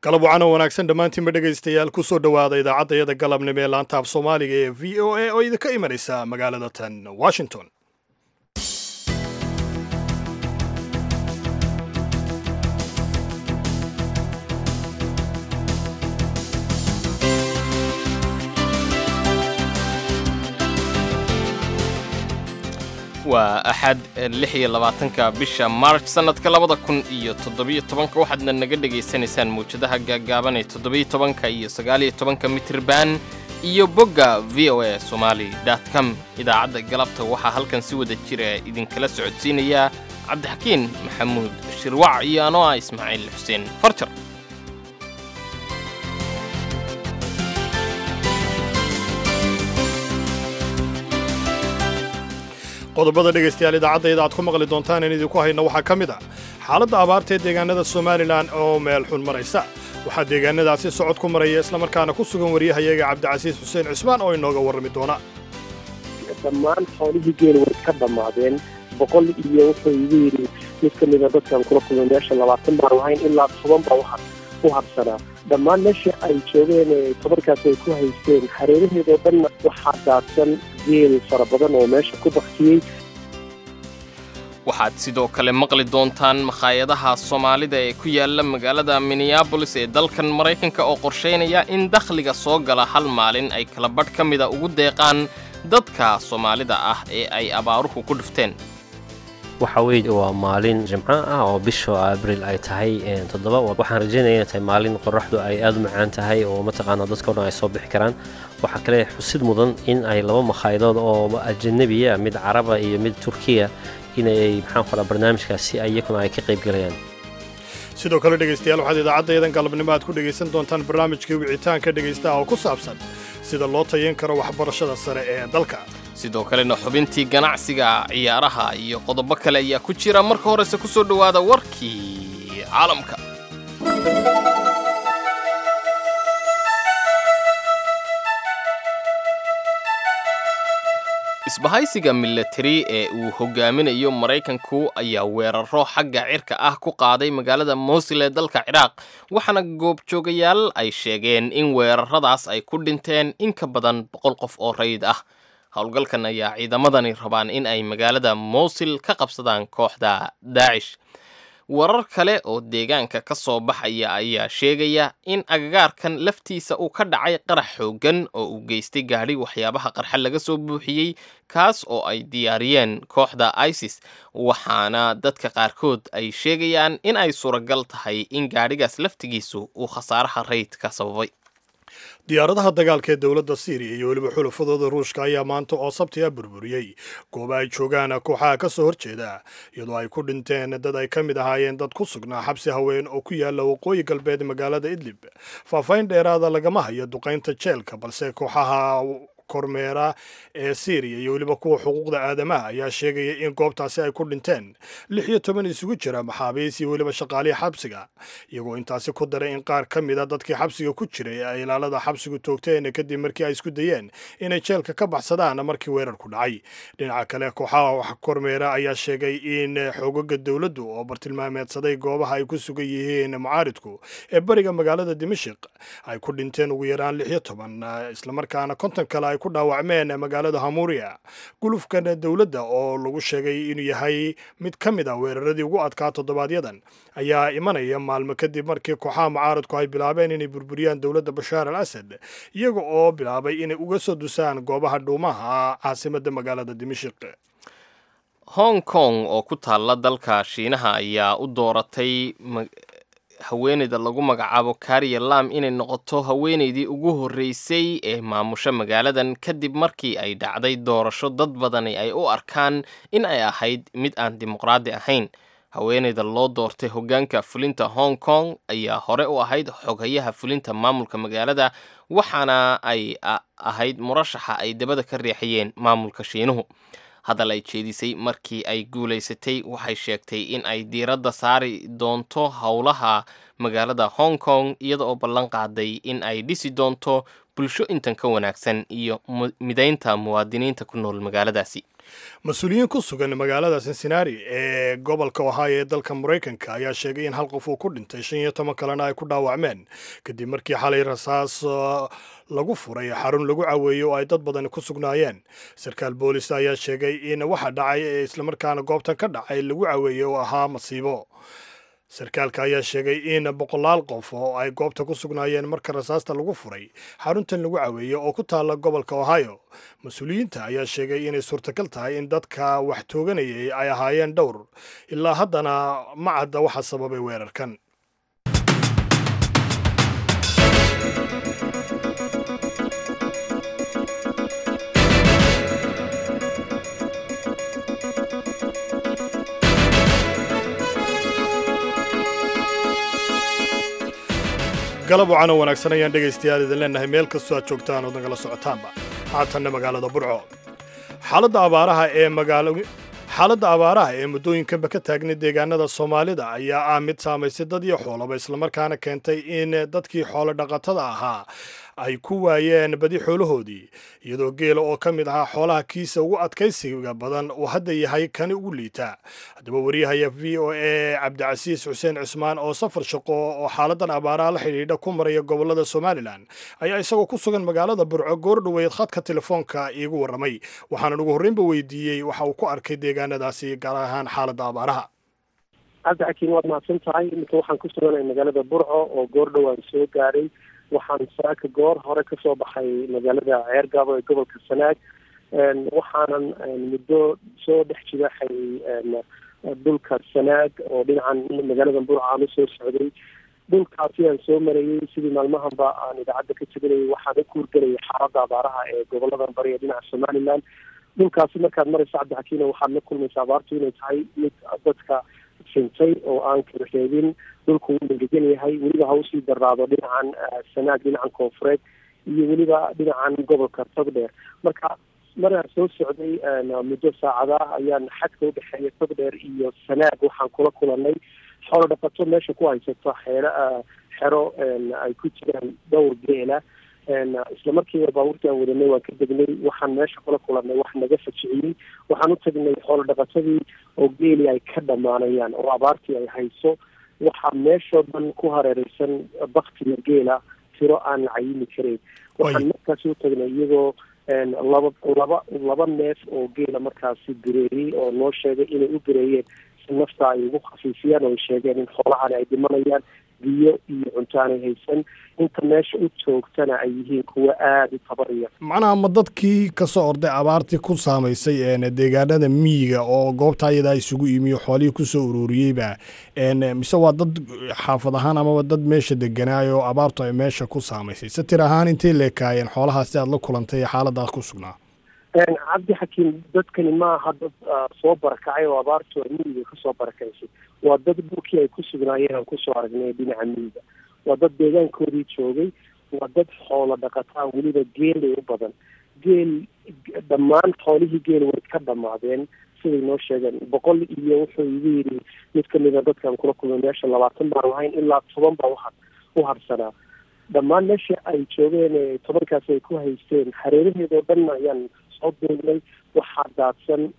galab wacana wanaagsan dhammaantiinba dhegaystayaal ku soo dhowaada idaacadayada galabnimo ee laanta af soomaaliga ee v o a oo idinka imanaysa magaalada tan washington waa axad lix iyo labaatanka bisha march sannadka labada kun iyo toddobiyo tobanka waxaadna naga dhegaysanaysaan mawjadaha gaaggaaban ee toddobiyo tobanka iyo sagaaliyo tobanka mitriban iyo bogga v o a somali com idaacadda galabta waxaa halkan si wada jira idinkala socodsiinayaa cabdixakiin maxamuud shirwac iyo anoo ah ismaaciil xuseen farjar qodobada dhegaystayaal idaacadayda aad ku maqli doontaan in idinku hayno waxaa ka mid ah xaaladda abaarta ee deegaanada somalilan oo meel xun maraysa waxaa deegaanadaasi socod ku maraya islamarkaana ku sugan waryahayaga cabdicasiis xuseen cismaan oo inooga warrami doona dhammaan xoolihii geela way ka dhammaadeen boqol iyo wuxuu igu yidhi mid ka mida dadkan kula kulmay meesha labaatan baan lahayn ilaa toban baa waxa u habsanaa dhammaan meeshii ay joogeen tobankaas ay ku haysteen hareeraheedoo dhanna waxaa daadsan geel fara badan oo meesha ku baktiyey waxaad sidoo kale maqli doontaan makhaayadaha soomaalida ee ku yaala magaalada minneabolis ee dalkan maraykanka oo qorshaynaya in dakhliga soo gala hal maalin ay kala badh ka mida ugu deeqaan dadka soomaalida ah ee ay abaaruhu ku dhufteen waxa weye waa maalin jimco ah oo bisha abril ay tahay toddoba waxaan rajaynaya inay tahay maalin qoraxdu ay aada u macaan tahay oo mataqaana dadka o dhan ay soo bixi karaan waxaa kale xusid mudan in ay laba makhaaydood oo ajanabiya mid caraba iyo mid turkiya inay maxaan qoraa barnaamijkaasi iyakuna ay ka qayb galayaan sidoo kale dhegaystayaal waxaad idaacaddayadan galabnimo aad ku dhegaysan doontaan barnaamijkii wicitaanka dhegaystaha oo ku saabsan sida loo tayan karo waxbarashada sare ee dalka sidoo kalena xubintii ganacsiga ciyaaraha iyo qodobo kale ayaa ku jira marka horese ku soo dhowaada warkii caalamka isbahaysiga milatari ee uu hogaaminayo maraykanku ayaa weeraro xagga cirka ah ku qaaday magaalada mowsil ee dalka ciraaq waxaana goobjoogayaal ay sheegeen in weeraradaas ay ku dhinteen in ka badan boqol qof oo rayid ah howlgalkan ayaa ciidamadani rabaan in ay magaalada mowsil ka qabsadaan kooxda daacish warar kale oo deegaanka ka soo baxaya ayaa sheegaya in agagaarkan laftiisa uu ka dhacay qarax xooggan oo uu geystay gaadhi waxyaabaha qarxa laga soo buuxiyey kaas oo ay diyaariyeen kooxda isis waxaana dadka qaarkood ay sheegayaan in ay suuragal tahay in gaadhigaas laftigiisu uu khasaaraha rayd ka sababay diyaaradaha dagaalka ee dowladda siiriya iyo weliba xulafadooda ruushka ayaa maanta oo sabti a burburiyey gooba ay joogaan kooxaha ka soo horjeeda iyadoo ay ku dhinteen dad ay ka mid ahaayeen dad ku sugnaa xabsi haween oo ku yaalla waqooyi galbeed magaalada idlib faahfaahin dheeraada lagama hayo duqaynta jeelka balse kooxaha kormeera ee siiriya iyo weliba kuwa xuquuqda aadamaha ayaa sheegaya in goobtaasi ay ku dhinteen lix iyo toban isugu jira maxaabiis iyo weliba shaqaalihii xabsiga iyagoo intaasi ku daray in qaar ka mid a dadkii xabsiga ku jiray ay ilaalada xabsigu toogteen kadib markii ay isku dayeen inay jeelka ka baxsadaan markii weerarku dhacay dhinaca kale kooxaha wax kormeera ayaa sheegay in xoogaga dowladdu oo bartilmaameedsaday goobaha ay ku sugan yihiin mucaaridku ee bariga magaalada dimashik ay ku dhinteen ugu yaraan lix iyo toban islamarkaana konton kale ku dhaawacmeen magaalada hamuuriya gulufkan dowladda oo lagu sheegay inuu yahay mid ka mid ah weeraradii ugu adkaa toddobaadyadan ayaa imanaya maalmo kadib markii kooxaha mucaaradku ay bilaabeen inay burburiyaan dowladda bashaar al asad iyaga oo bilaabay inay uga soo dusaan goobaha dhuumaha caasimadda magaalada dimashik hong kong oo ku taalla dalka shiinaha ayaa u dooratay haweeneyda lagu magacaabo kariya lam inay noqoto haweeneydii ugu horreysay ee maamusho magaaladan kadib markii ay dhacday doorasho dad badani ay u arkaan in ay ahayd mid aan dimuqraadi ahayn haweeneyda loo doortay hoggaanka fulinta hong kong ayaa hore u ahayd xoghayaha fulinta maamulka magaalada waxaana ay ahayd murashaxa ay dabada ka riixayeen maamulka shiinuhu hadal ay jeedisay markii ay guulaysatay waxay sheegtay in ay diiradda saari doonto howlaha magaalada hong kong iyada oo ballan qaaday in ay dhisi doonto bulsho intan ka wanaagsan iyo midaynta muwaadiniinta ku nool magaaladaasi mas-uuliyiin ku sugan magaalada cincinnati ee gobolka ohio ee dalka maraykanka ayaa sheegay in hal qof uu ku dhintay shan iyo toban kalena ay ku dhaawacmeen kadib markii xalay rasaas lagu furay xarun lagu caweeyey oo ay dad badani ku sugnaayeen sarkaal boolis ayaa sheegay in waxa dhacay ee islamarkaana goobtan ka dhacay lagu caweeyey oo ahaa masiibo sarkaalka ayaa sheegay in boqolaal qof oo ay goobta ku sugnaayeen marka rasaasta lagu furay xaruntan lagu caweeyey oo ku taalla gobolka ohio mas-uuliyiinta ayaa sheegay inay suurtagal tahay in dadka wax tooganayay ay ahaayeen dhowr ilaa haddana ma cadda waxa sababay weerarkan galab wacan oo wanaagsan ayaan dhegaystayaal idin leennahay meel kastoo aad joogtaan ood nagala socotaanba haatanna magaalada burco xaaladda abaaraha ee magaalo xaaladda abaaraha ee muddooyinkanba ka taagnay deegaanada soomaalida ayaa ah mid saamaysay dad iyo xoolaba islamarkaana keentay in dadkii xoolo dhaqatada ahaa ay ku waayeen badi xoolahoodii iyadoo geela oo ka mid ahaa xoolaha kiisa ugu adkaysiga badan uu hadda yahay kani ugu liita haddaba wariyahaya v o a cabdicasiis xuseen cismaan oo safar shaqo oo xaaladan abaaraha la xidhiidha ku maraya gobolada somalilan ayaa isagoo ku sugan magaalada burco goor dhoweyd khadka telefoonka iigu warramay waxaanan ugu horreynba weydiiyey waxa uu ku arkay deegaanadaasi gaar ahaan xaaladda abaaraha cabdixakiin waad mahadsan tahay iminka waxaan ku suganay magaalada burco oo goor dhowaan soo gaaray waxaan saaka goor hore kasoo baxay magaalada ceergaabo ee gobolka sanaag waxaanan muddo soo dhex jibaxay dhulka sanaag oo dhinacan magaalada burco aan usoo socday dhulkaasi aan soo marayey sidii maalmahanba aan idaacadda ka teganayay waxaan u kuurgelayay xaaladda abaaraha ee goboladan bari ee dhinaca somaliland dhulkaasi markaad maraysa cabdixakiino waxaad la kulmaysa abaartu inay tahay mid dadka sintay oo aan kala reebin dhulku wuu engegan yahay weliba ha usii daraado dhinacan sanaag dhinacan koonfureed iyo weliba dhinacan gobolka togdheer marka maraan soo socday muddo saacada ayaan xadka udhexeeya togdheer iyo sanaag waxaan kula kulanay xoolo dhaqato meesha ku haysato xeero xero ay ku jiraan dhowr geela isla markiiba baabuurtii aan wadanay waan ka degnay waxaan meesha kula kulanay wax naga fajiciyey waxaan u tagnay xoolo dhaqatadii oo geeli ay ka dhamaanayaan oo abaartii ay hayso waxaa meeshoo dhan ku hareereysan baktiga geela tiro aan la cayimi karayn waxaan markaasi u tagnay iyagoo laba laba laba neef oo geela markaasi bireeyey oo noo sheegay inay u bireeyeen si nafta ay ugu khafiifiyaan oo ay sheegeen in xoolahani ay dhimanayaan biyo iyo cunto aanay haysan inta meesha u joogtana ay yihiin kuwa aada u tabariya macnaha ma dadkii kasoo orday abaartii ku saamaysay deegaanada miyiga oo goobta ayadaa isugu imiyo xoolihii kusoo ururiyeyba mise waa dad xaafad ahaan amaba dad meesha deganaayo abaartu ay meesha ku saamaysay se tir ahaan intay leekaayeen xoolahaasi aad la kulantay ee xaaladaas ku sugnaa cabdi xakiim dadkani ma aha dad soo barakacay oo abaartu ay miyiga kasoo barakaysay waa dad dhulkii ay ku sugnaayeen aan kusoo aragnay dhinaca miyiga waa dad deegaankoodii joogay waa dad xoolo dhaqataa weliba geelay u badan geel dhammaan xoolihii geel way ka dhamaadeen siday noo sheegeen boqol iyo wuxuu igu yidhi mid kamida dadkaan kula kulmay meesha labaatan baan lahayn ilaa toban baa uha u harsanaa dhammaan meesha ay joogeen tobankaasi ay ku haysteen hareeraheedoo dhan ayaan soo duugnay waxaa daadsan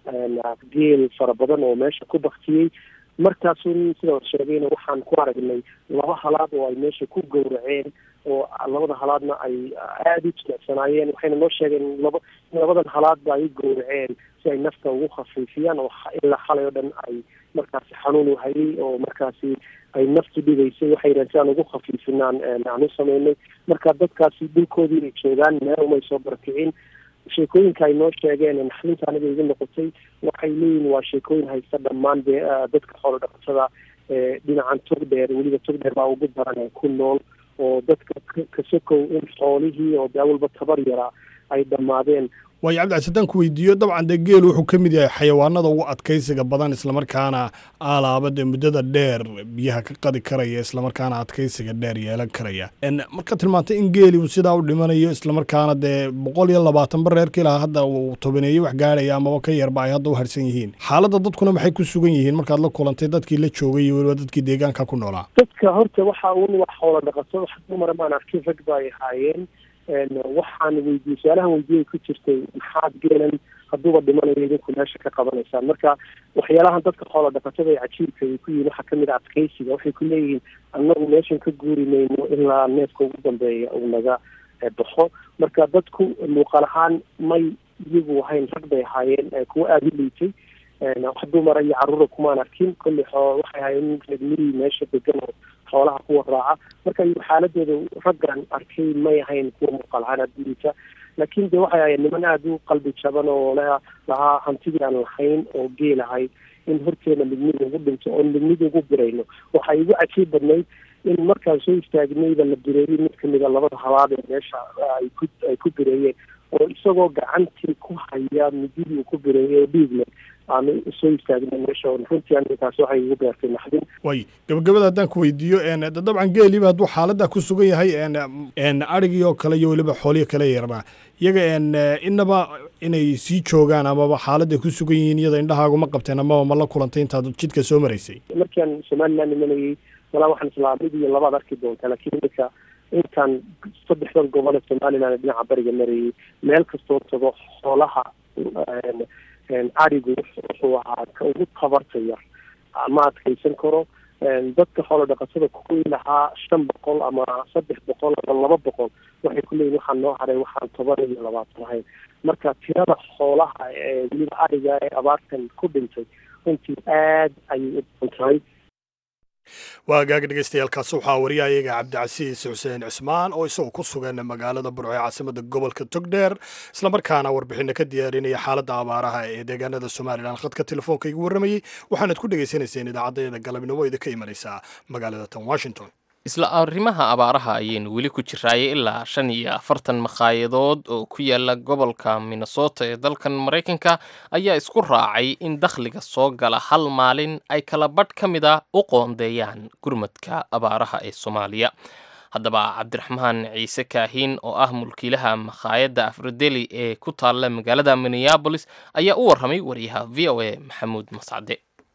geel fara badan oo meesha ku baktiyey markaasun sidaan sheegayna waxaan ku aragnay laba halaad oo ay meesha ku gowraceen oo labada halaadna ay aada u jilicsanaayeen waxayna noo sheegeen laba in labadan halaadba ay u gowraceen si ay nafta ugu khafiifiyaan oo ilaa xalay oo dhan ay markaasi xanuun u hayay oo markaasi ay naftu dhibaysay waxay yidhahen si aan ugu khafiifinaan aan u sameynay marka dadkaasi dhulkoodii ay joogaan meel umay soo barakicin sheekooyinka ay noo sheegeen naxdinta aniga igu noqotay waxay leeyihin waa sheekooyin haysta dhammaan de dadka xoolo dhaqatada ee dhinacan togdheer weliba togdheer baa ugu daran ee ku nool oo dadka kasokow in xoolihii oo de awalba tabar yaraa ay dhammaadeen waayo cabdicasi haddaan ku weydiiyo dabcan dee geel wuxuu ka mid yahay xayawaanada ugu adkaysiga badan islamarkaana aalaaba dee muddada dheer biyaha ka qadi karaya islamarkaana adkaysiga dheer yeelan karaya marka tilmaantay in geeli uu sidaa u dhimanayo islamarkaana dee boqol iyo labaatan bar reerka ilaa hadda uu tobaneeye wax gaadhaya amaba ka yarba ay hadda u harsan yihiin xaaladda dadkuna maxay ku sugan yihiin markaad la kulantay dadkii la joogay iyo weliba dadkii deegaanka ku noolaa dadka horta waxa uun wax xoola dhaqato wax dumara maan arkin rag ba ay ahaayeen waxaan weydiiyey su-aalahan weydiyay ku jirtay maxaad geelan hadduuba dhimanayo idinku meesha ka qabanaysaan marka waxyaalahan dadka xoola dhaqatada ee cajiibka ay ku yihin waxaa kamid a adkeysiga waxay ku leeyihiin annagu meeshan ka guuri mayno ilaa neefka ugu dambeeya uu naga baxo marka dadku muuqaal ahaan may iyagu ahayn rag bay ahaayeen kuwa aada u liitay wax dumara iyo caruura kumaan arkin kolley xoo waxay ahaayeen reermihii meesha degan oo xoolaha kuwa raaca marka xaaladooda raggan arkay may ahayn kuwa muuqaal ahaan aada u liita laakiin de waxay ahayen niman aada u qalbi jaban oo le lahaa hantidii aan lahayn oo geel ahay in horteena midnida ugu dhinto oon midnida ugu birayno waxaa igu cajiib badnayd in markaan soo istaagnayba la bireeyey mid kamida labada habaad ee meesha ay ku ay ku bireeyeen oo isagoo gacantii ku haya mididii uu ku bireeyey oo dhiig leh aanu soo istaagnay meesha runtii aninkaas waxay igu beertay naxdin way gabagabada haddaan ku weydiiyo dabcan geeliba hadduu xaaladda ku sugan yahay adhigii oo kale iyo weliba xoolihi kale yarba iyaga inaba inay sii joogaan amaba xaaladday ku sugan yihiin iyada indhahaagu ma qabteen amaba ma la kulantay intaad jidka soo maraysay markaan somaliland imanayay walaa waxaan islaa mid iyo labaad arki doontaa laakiin iminka intaan saddexdan gobol ee somaliland dhinaca bariga marayay meel kastoo tago xoolaha arigu wuxuu ahaa ka ugu tabarta yar ma adkaysan karo dadka xoola dhaqatada kuwii lahaa shan boqol ama saddex boqol ama laba boqol waxay ku leeyihin waxaan noo haray waxaan toban iyo labaatan ahayn marka tirada xoolaha ee weliba ariga ee abaartan ku dhintay runtii aad ayay u badan tahay waa hagaag dhegeystayaaalkaasi waxaa wariyahayaga cabdicasiis xuseen cismaan oo isagoo ku sugan magaalada burco ee caasimada gobolka togdheer islamarkaana warbixina ka diyaarinaya xaaladda abaaraha ee deegaanada somalilan khadka telefoonka igu warramayey waxaanad ku dhegaysanayseen idaacaddayada galabnimo idinka imanaysaa magaalada tan washington isla arrimaha abaaraha ayaynu weli ku jiraayay ilaa shan iyo afartan makaayadood oo ku yaala gobolka minnesota ee dalkan maraykanka ayaa isku raacay in dakhliga soo gala hal maalin ay kala badh ka mid a u qoondeeyaan gurmadka abaaraha ee soomaaliya haddaba cabdiraxmaan ciise kaahiin oo ah mulkiilaha makhaayadda afrodeli ee ku taalla magaalada minneabolis ayaa u warramay wariyaha v o a maxamuud mascade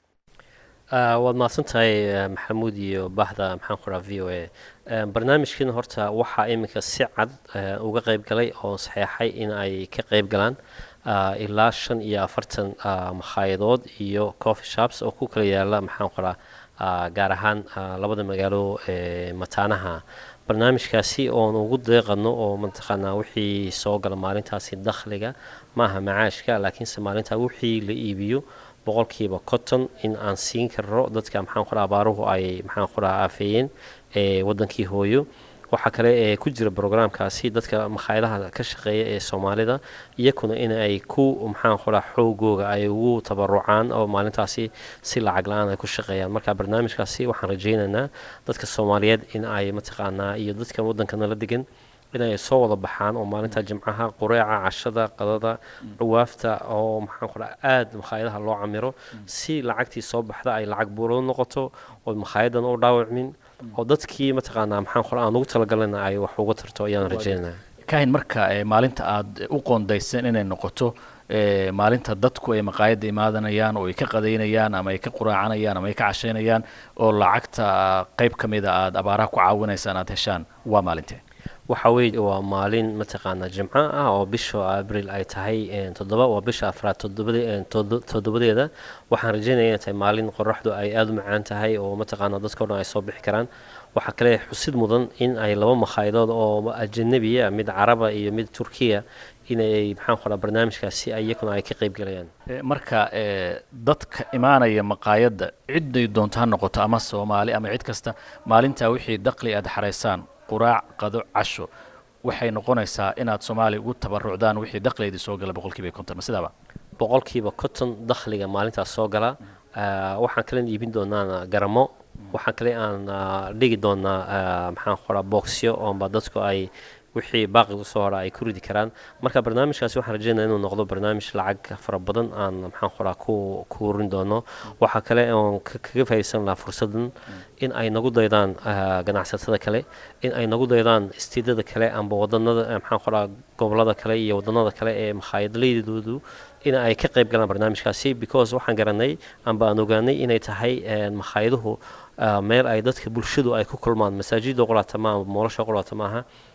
waad mahadsan tahay maxamuud iyo bahda maxaan ku raha v o a barnaamijkiina horta waxaa iminka si cad uga qeyb galay oo saxeexay in ay ka qeyb galaan ilaa shan iyo afartan makhayadood iyo coffee shops oo ku kala yaala maxaan ku raha gaar ahaan labada magaalo ee mataanaha barnaamijkaasi oon ugu deeqano oo mataqaanaa wixii soo gala maalintaasi dakhliga maaha macaashka laakiinse maalintaa wixii la iibiyo boqolkiiba cotton in aan siin karno dadka maxaan ku raha abaaruhu ay maxaan ku raha aafeeyeen ee wadankii hooyo waxaa kale ee ku jira brograamkaasi dadka makhaayadaha ka shaqeeya ee soomaalida iyakuna in ay ku maxaan ku raha xoogooga ay ugu tabarucaan oo maalintaasi si lacag la-aan ay ku shaqeeyaan marka barnaamijkaasi waxaan rajaynaynaa dadka soomaaliyeed in ay mataqaanaa iyo dadka wadankana la degan inay soo wada baxaan oo maalinta jimcaha qureeca cashada qadada dhawaafta oo maxaan ku dhaha aada makhaayadaha loo camiro si lacagtii soo baxda ay lacag buuro noqoto oo makhaayadana u dhaawacmin oo dadkii mataqaanaa maxaan ku aan ugu talagalana ay wax uga tarto ayaan rajeynaya kahin marka maalinta aada u qoondayseen inay noqoto maalinta dadku ay maqaayadda imaadanayaan oo ay ka qadaynayaan ama ay ka quraacanayaan ama ay ka cashaynayaan oo lacagta qayb ka mida aada abaaraha ku caawinaysaan aada heshaan waa maalintee waxa weye waa maalin mataqaanaa jimco ah oo bisha abril ay tahay toddoba waa bisha afraad toddobadeeda waxaan rajeynaya inay tahay maalin qoraxdu ay aada u macaan tahay oo mataqaanaa dadkao dhan ay soo bixi karaan waxaa kale xusid mudan in ay laba makhaaydood oo ajanabiya mid caraba iyo mid turkiya inay maxaan ku dhaha barnaamijkaasi iyakuna ay ka qayb galayaan marka dadka imaanaya maqaayadda ciday doonto ha noqoto ama soomaali ama cid kasta maalintaa wixii daqli aada xaraysaan quraac qado casho waxay noqonaysaa inaad soomaaliya ugu tabarucdaan wixii dakhligeedii soo gala boqolkiiba konton ma sidaaba boqolkiiba konton dakhliga maalintaas soo gala waxaan kalen iibin doonaa garamo waxaan kale aan dhigi doonaa maxaan qoraa boxyo oonba dadku ay wixii baaqi usoo hora ay ku ridi karaan marka barnaamijkaasi waxaan rajeynaya inuu noqdo barnaamij lacag fara badan aan maxaan qoraa ku ku urin doono waxaa kale oon kaga faa'iidaysan lahaa fursadan in ay nagu daydaan ganacsatada kale in ay nagu daydaan istiidada kale amba wadanada maxaan qoraa gobolada kale iyo wadanada kale ee makhaayadleydoodu in ay ka qayb galaan barnaamijkaasi because waxaan garanay amba aan ogaanay inay tahay makhaayadahu meel ay dadka bulshadu ay ku kulmaan masaajida qolaata maaha amba moolasha qolaata maaha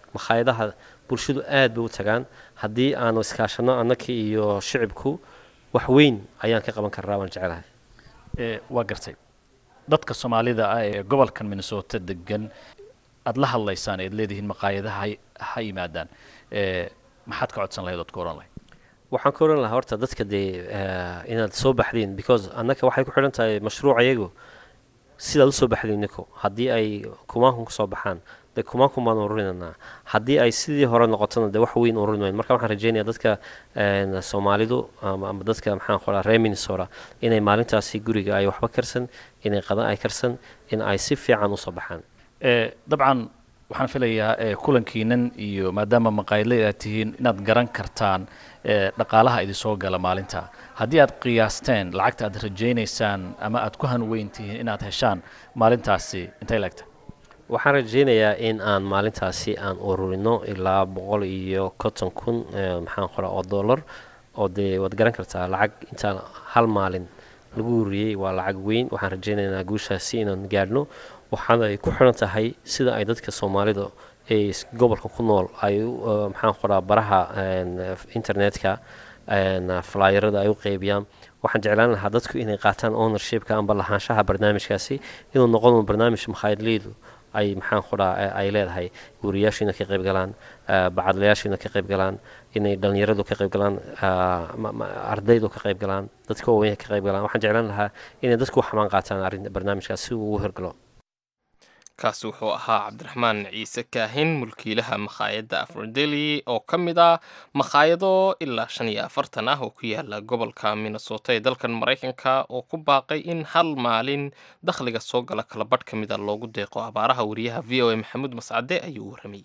makhaayadaha bulshadu aad bay u tagaan haddii aanu iskaashano annaka iyo shicibku wax weyn ayaan ka qaban karnaa waan jecelahay ee waa gartay dadka soomaalida ah ee gobolkan minnesota degan aada la hadlaysaan eed leedihiin maqaayadaha hay- ha yimaadaan ee maxaad ka codsan lahayd ood ka oran lahayd waxaan ka oran lahaa horta dadka dee eh, inaad soo baxdiin because annaka waxay ku xidhan tahay mashruuc iyagu sidaad usoo baxdiin niko haddii ay kumaanku kasoo baxaan dee kumaanku baan ururinanaa haddii ay sidii hore noqotona dee wax weyn ururin mayn marka waxaan rajeynayaa dadka een, soomaalidu ama ama dadka maxaan qoraa reer minnesota inay maalintaasi guriga ay waxba karsan inay qadan ay karsan in ay si fiican usoo baxaan ee dabcan waxaan filayaa ee kulankiinan iyo maadaama maqaayadley aad tihiin inaad garan kartaan ee dhaqaalaha idinsoo gala maalinta haddii aad qiyaasteen lacagta aad rajaynaysaan ama aad ku hanweyn tihiin inaad heshaan maalintaasi intay leegta waxaan rajeynayaa in aan maalintaasi aan ururino ilaa boqol iyo konton kun eh, maxaan qoraa oo dollar oo dee waad garan kartaa lacag intaan hal maalin lagu ururiyey waa lacag weyn waxaan rajeynaynaa guushaasi inaan gaadhno waxaana ay ku xiran tahay sida ay dadka soomaalida ee is- gobolka ku nool ay u, eh, maxaan qoraa baraha een, internetka een, flyerada ay u qeybiyaan waxaan jeclaan lahaa dadku inay qaataan ownershipka amba lahaanshaha barnaamijkaasi inuu noqon barnaamij makhaayadleydu ay maxaan qoraa ay leedahay wariyaashiina ka qayb galaan eh, bacadlayaashiina ka qayb galaan inay dhalinyaradu ka qayb galaan ah, ma- ma- ardaydu ka qayb galaan dadka waaweyn ka qayb galaan waxaan jeclaan lahaa inay dadku xamaan qaataan arrin barnaamijkaas si uu u hirgalo kaasi wuxuu ahaa cabdiraxmaan ciise kaahin mulkiilaha makhaayadda afrodeli oo ka mid ah makhaayado ilaa shan iyo afartan ah oo ku yaala gobolka minnesota ee dalkan maraykanka oo ku baaqay in hal maalin dakhliga soo gala kala badh ka mid a loogu deeqo abaaraha wariyaha v o a maxamuud mascade ayuu u warramay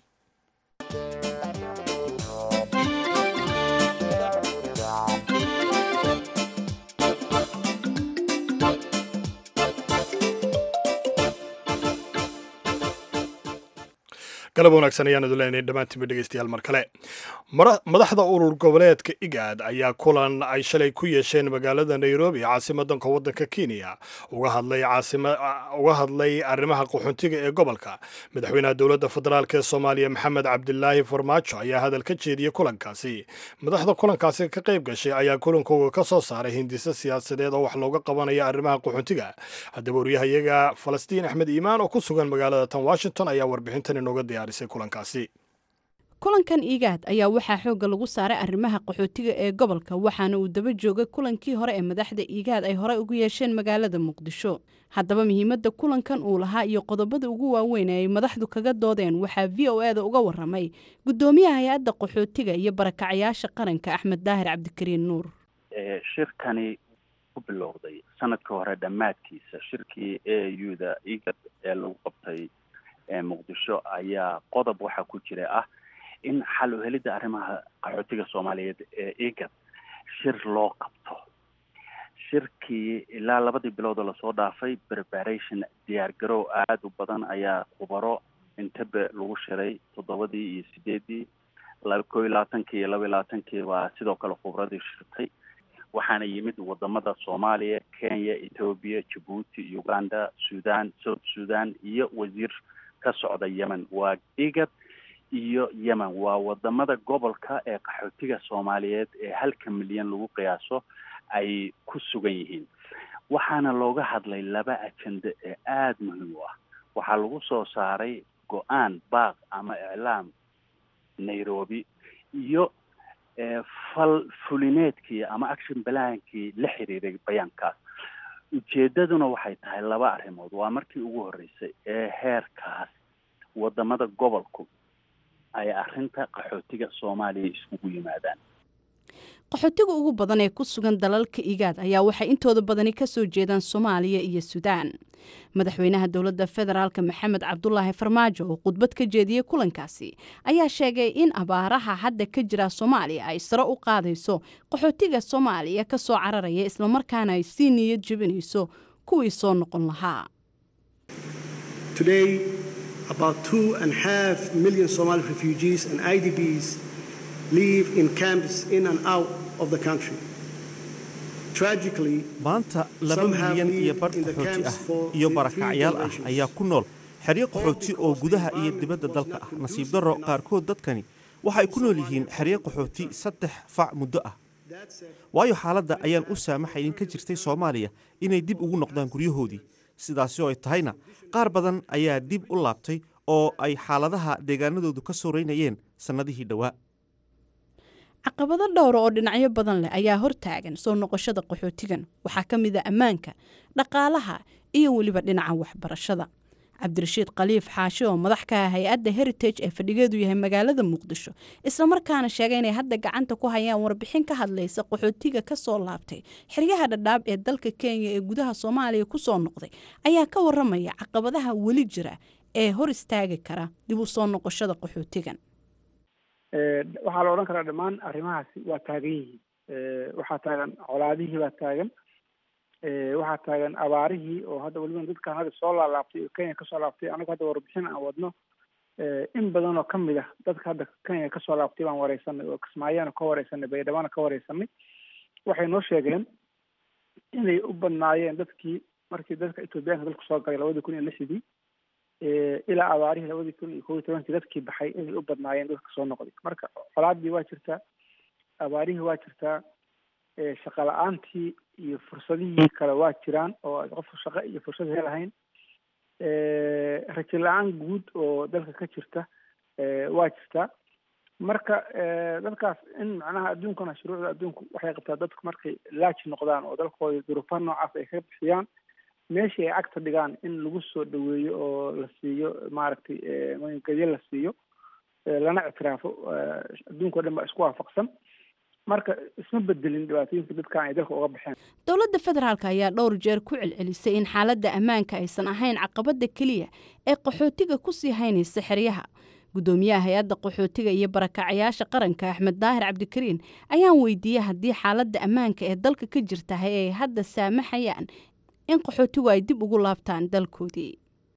galab wanaagsan ayaan idin leenahay dhammaantiinba dhegeystayaal mar kale Mara- madaxda urur goboleedka igaad ayaa kulan ay shalay ku yeesheen magaalada nairobi caasimadanka waddanka kenya uga hadlay caasima uga hadlay arrimaha qaxoontiga ee gobolka madaxweynaha dowladda federaalk ee soomaaliya maxamed cabdilaahi farmaajo ayaa hadal ka jeediyey kulankaasi madaxda kulankaasi ka qayb gashay ayaa kulankooga ka soo saaray hindise siyaasadeed oo wax looga qabanaya arrimaha qaxoontiga haddaba waryahayaga falastiin axmed iimaan oo ku sugan magaalada tan washington ayaa warbixintan inooga diyaarisay kulankaasi kulankan igaad ayaa waxaa xoogga lagu saaray arrimaha qaxootiga ee gobolka waxaana uu daba joogay kulankii hore ee madaxda igaad ay horey ugu yeesheen magaalada muqdisho haddaba muhiimadda kulankan uu lahaa iyo qodobada ugu waaweyn ee ay madaxdu kaga doodeen waxaa v o e da uga waramay guddoomiyaha hay-adda qaxootiga iyo barakacayaasha qaranka axmed daahir cabdikariin nuur ee shirkani ku bilowday sanadkii hore dhammaadkiisa shirkii a u da igad ee lagu qabtay ee muqdisho ayaa qodob waxaa ku jira ah in xal u helidda arrimaha qaxootiga soomaaliyeed ee igad shir loo qabto shirkii ilaa labadii bilood oo lasoo dhaafay preparation diyaargarow aada u badan ayaa khubaro intebe lagu shiray toddobadii iyo sideedii la koo iyo labaatankii iyo laba iyo labaatankii baa sidoo kale khubradii shirtay waxaana yimid wadamada soomaaliya kenya etoobiya jabuuti uganda sudan south sudan iyo wasiir ka socda yemen waa igad iyo yemen waa wadamada gobolka ee qaxootiga soomaaliyeed ee halka milyan lagu qiyaaso ay ku sugan yihiin waxaana looga hadlay laba ajende ee aada muhiim u ah waxaa lagu soo saaray go-aan baaq ama iclaam nairobi iyo fal fulineedkii ama action balaankii la xiriiray bayaankaas ujeedaduna waxay tahay laba arrimood waa markii ugu horreysay ee heerkaas wadamada gobolku ay arrinta qaxootiga soomaaliya iskugu yimaadaan qaxootiga ugu badan ee ku sugan dalalka igaad ayaa waxay intooda badani ka soo jeedaan soomaaliya iyo suudaan madaxweynaha dowladda federaalk maxamed cabdulaahi farmaajo oo khudbad ka jeediyey kulankaasi ayaa sheegay in abaaraha hadda ka jira soomaaliya ay sare u qaadayso qaxootiga soomaaliya ka soo cararaya islamarkaana ay sii niyad jebinayso kuwii soo noqon lahaa Today, about two and a half million Somali refugees and IDPs live in camps in and out of the country. Tragically, maanta laba Some have milyan iyo lived badh in the qaxooti camps ah for iyo three barakacyaal ah generations. ayaa ku nool xeryo qaxooti oo gudaha iyo dibadda dalka ah nasiib darro qaarkood dadkani waxay ku nool yihiin xeryo qaxooti saddex fac muddo ah waayo xaaladda ayaan u saamaxaynin ka jirtay soomaaliya inay dib ugu noqdaan guryahoodii sidaasi oo ay tahayna qaar badan ayaa dib u laabtay oo ay xaaladaha deegaanadoodu ka sooreynayeen sannadihii dhowaa caqabado dhowra oo dhinacyo badan leh ayaa hortaagan soo noqoshada qaxootigan waxaa ka mid a ammaanka dhaqaalaha iyo weliba dhinaca waxbarashada cabdirashiid khaliif xaashi oo madax ka ah hay-adda heritage ee fadhigeedu yahay magaalada muqdisho islamarkaana sheegay inay hadda gacanta ku hayaan warbixin ka hadlaysa qaxootiga ka soo laabtay xeryaha dhadhaab ee dalka kenya ee gudaha soomaaliya ku soo noqday ayaa ka waramaya caqabadaha weli jira ee hor istaagi kara dib u soo noqoshada qaxootigan waxaa la odhan karaa dhammaan arrimahaasi waa taagan yihiin waxaa taagan colaadihii baa taagan waxaa taagan abaarihii oo hadda weliba dadkan hadda soo laalaabtay oo kenya kasoo laabtay anagu hadda warbixin aan wadno in badan oo kamid ah dadka hadda kenya kasoo laabtay baan wareysanay oo kismaayana ka wareysanay baydhabana ka wareysanay waxay noo sheegeen inay u badnaayeen dadkii markii dadka ethoobiyaanka dalku soo galay labadii kun iyo lixdii ilaa abaarihii labadii kun iyo kob iyo tobankii dadkii baxay inay u badnaayeen dadka soo noqday marka colaadii waa jirtaa abaarihii waa jirtaa shaqa la-aantii iyo fursadihii kale waa jiraan oo qofku shaqo iyo fursad helahayn rajo la-aan guud oo dalka ka jirta waa jirtaa marka dadkaas in macnaha adduunkana shuruucda adduunku waxay qabtaa dadku markay laaji noqdaan oo dalkooda duruufaha noocaas ay ka bixiyaan meeshii ay cagta dhigaan in lagu soo dhaweeyo oo la siiyo maaragtay magangelyo la siiyo lana ictiraafo adduunka o dhan baa isku waafaqsan marka isma bedelin dhibaatooyinka dadkan ay dalka uga baxeen dowladda federaalk ayaa dhowr jeer ku celcelisay in xaaladda ammaanka aysan ahayn caqabadda keliya ee qaxootiga kusii haynaysa xeryaha guddoomiyaha hay-adda qaxootiga iyo barakacayaasha qaranka axmed daahir cabdikariin ayaan weydiiyey haddii xaaladda ammaanka ee dalka ka jirtahay ay hadda saamaxayaan in qaxootigu ay dib ugu laabtaan dalkoodii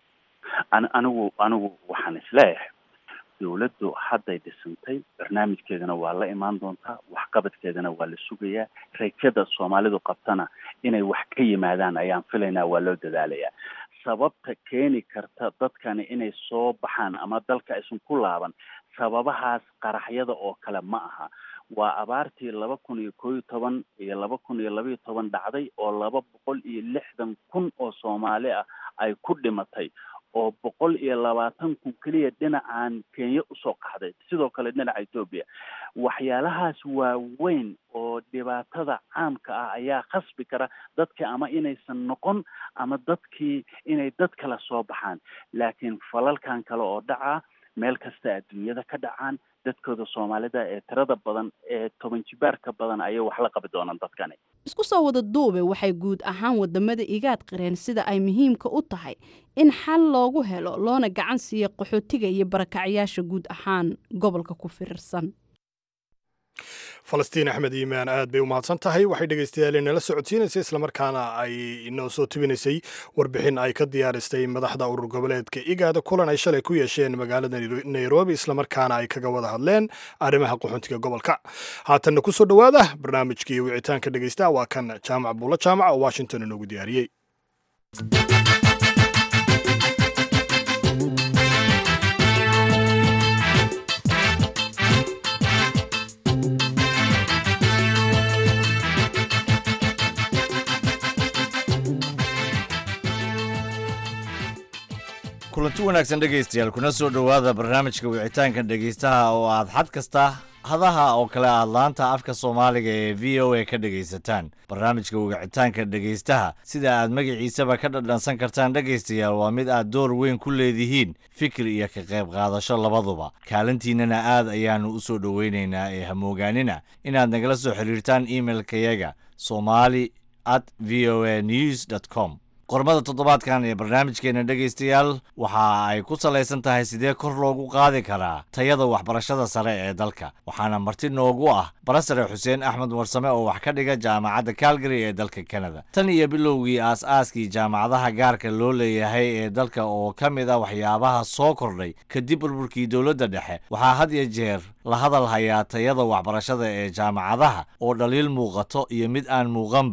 anigu anigu waxaan isleeyahay dowladdu hadday dhisantay barnaamijkeedana waa la imaan doontaa waxqabadkeedana waa la sugayaa rajada soomaalidu qabtana inay wax ka yimaadaan ayaan filaynaa waa loo dadaalayaa sababta keeni karta dadkani inay soo baxaan ama dalka aysan ku laaban sababahaas qaraxyada oo kale ma aha waa abaartii laba kun iyo koo iyo toban iyo laba kun iyo laba iyo toban dhacday oo laba boqol iyo lixdan kun oo soomaali ah ay ku dhimatay oo boqol iyo labaatan kun keliya dhinacan kenya usoo qaxday sidoo kale dhinaca etoobiya waxyaalahaas waaweyn oo dhibaatada caamka ah ayaa khasbi kara dadki ama inaysan noqon ama dadkii inay dad kale soo baxaan laakiin falalkan kale oo dhaca meel kasta adduunyada ka dhacaan dadkooda soomaalida ee tirada badan ee toban jibaarka badan ayay wax la qabi doonaan dadkani isku soo wada duube waxay guud ahaan wadamada igaad qireen sida ay muhiimka u tahay in xal loogu helo loona gacan siiyo qaxootiga iyo barakacyaasha guud ahaan gobolka ku firirsan falastiin axmed iimaan aad bay u mahadsan tahay waxay dhegaystayaal inala socodsiinaysay islamarkaana ay inoo soo tubinaysay warbixin ay ka diyaaristay madaxda urur goboleedka igaada kulan ay shalay ku yeesheen magaalada nairobi islamarkaana ay kaga wada hadleen arrimaha qaxoontiga gobolka haatanna ku soo dhowaada barnaamijkii wicitaanka dhegaysta waa kan jaamac buulo jaamac oo washington inoogu diyaariyey kulanti wanaagsan dhegaystayaal kuna soo dhowaada barnaamijka wicitaanka dhegaystaha oo aad xad kasta hadaha oo kale aad laanta afka soomaaliga ee v o a ka dhegaysataan barnaamijka wicitaanka dhegaystaha sida aad magaciisaba ka dhadhansan kartaan dhegaystayaal waa mid aad door weyn ku leedihiin fikir iyo ka qayb qaadasho labaduba kaalintiinnana aad ayaannu u soo dhoweynaynaa ee hamoogaanina inaad nagala soo xiriirtaan imailkayaga somali at v o a news dt com qormada toddobaadkan ee barnaamijkeena dhegaystayaal waxa ay ku salaysan tahay sidee kor loogu qaadi karaa tayada waxbarashada sare ee dalka waxaana marti noogu ah barasare xuseen axmed warsame oo wax ka dhiga jaamacadda calgary ee dalka canada tan iyo bilowgii aas-aaskii jaamacadaha gaarka loo leeyahay ee dalka oo ka mid ah waxyaabaha soo kordhay kadib burburkii dowladda dhexe waxaa had iyo jeer la hadal hayaa tayada waxbarashada ee jaamacadaha oo dhaliil muuqato iyo mid aan muuqanba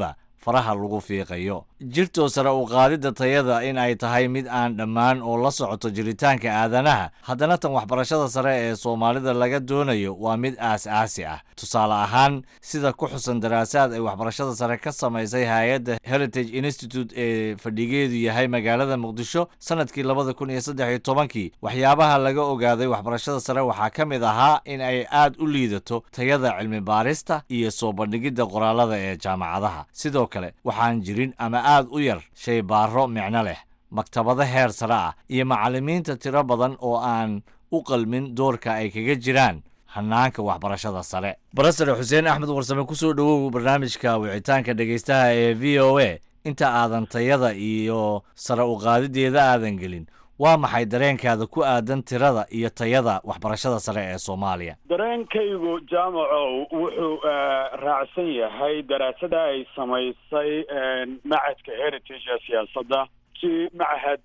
faraha lagu fiiqayo jirtoo sare u qaadidda tayada in ay tahay mid aan dhammaan oo la socoto jiritaanka aadanaha haddana tan waxbarashada sare ee soomaalida laga doonayo waa mid aas-aasi ah tusaale ahaan sida ku xusan daraasaad ay waxbarashada sare ka samaysay hay-adda heritage institute ee fadhigeedu yahay magaalada muqdisho sanadkii labada kun iyo saddex iyo tobankii waxyaabaha laga ogaaday waxbarashada sare waxaa ka mid ahaa in ay aad u liidato tayada cilmi baarista iyo soo bandhigidda qoraalada ee jaamacadaha sidoo kale waxaan jirin ama aad u yar shay baaro micno leh maktabado heer sare ah iyo macallimiinta tiro badan oo aan u qalmin doorka ay kaga jiraan hanaanka waxbarashada sare barasare xuseen axmed warsame kusoo dhowow barnaamijka wicitaanka dhegaystaha ee v o a inta aadan tayada iyo sare u qaadideeda aadan gelin waa maxay dareenkaada ku aadan tirada iyo tayada waxbarashada sare ee soomaaliya dareenkaygu jaamacow wuxuu raacsan yahay daraasada ay samaysay macadka heritage ee siyaasadda si machad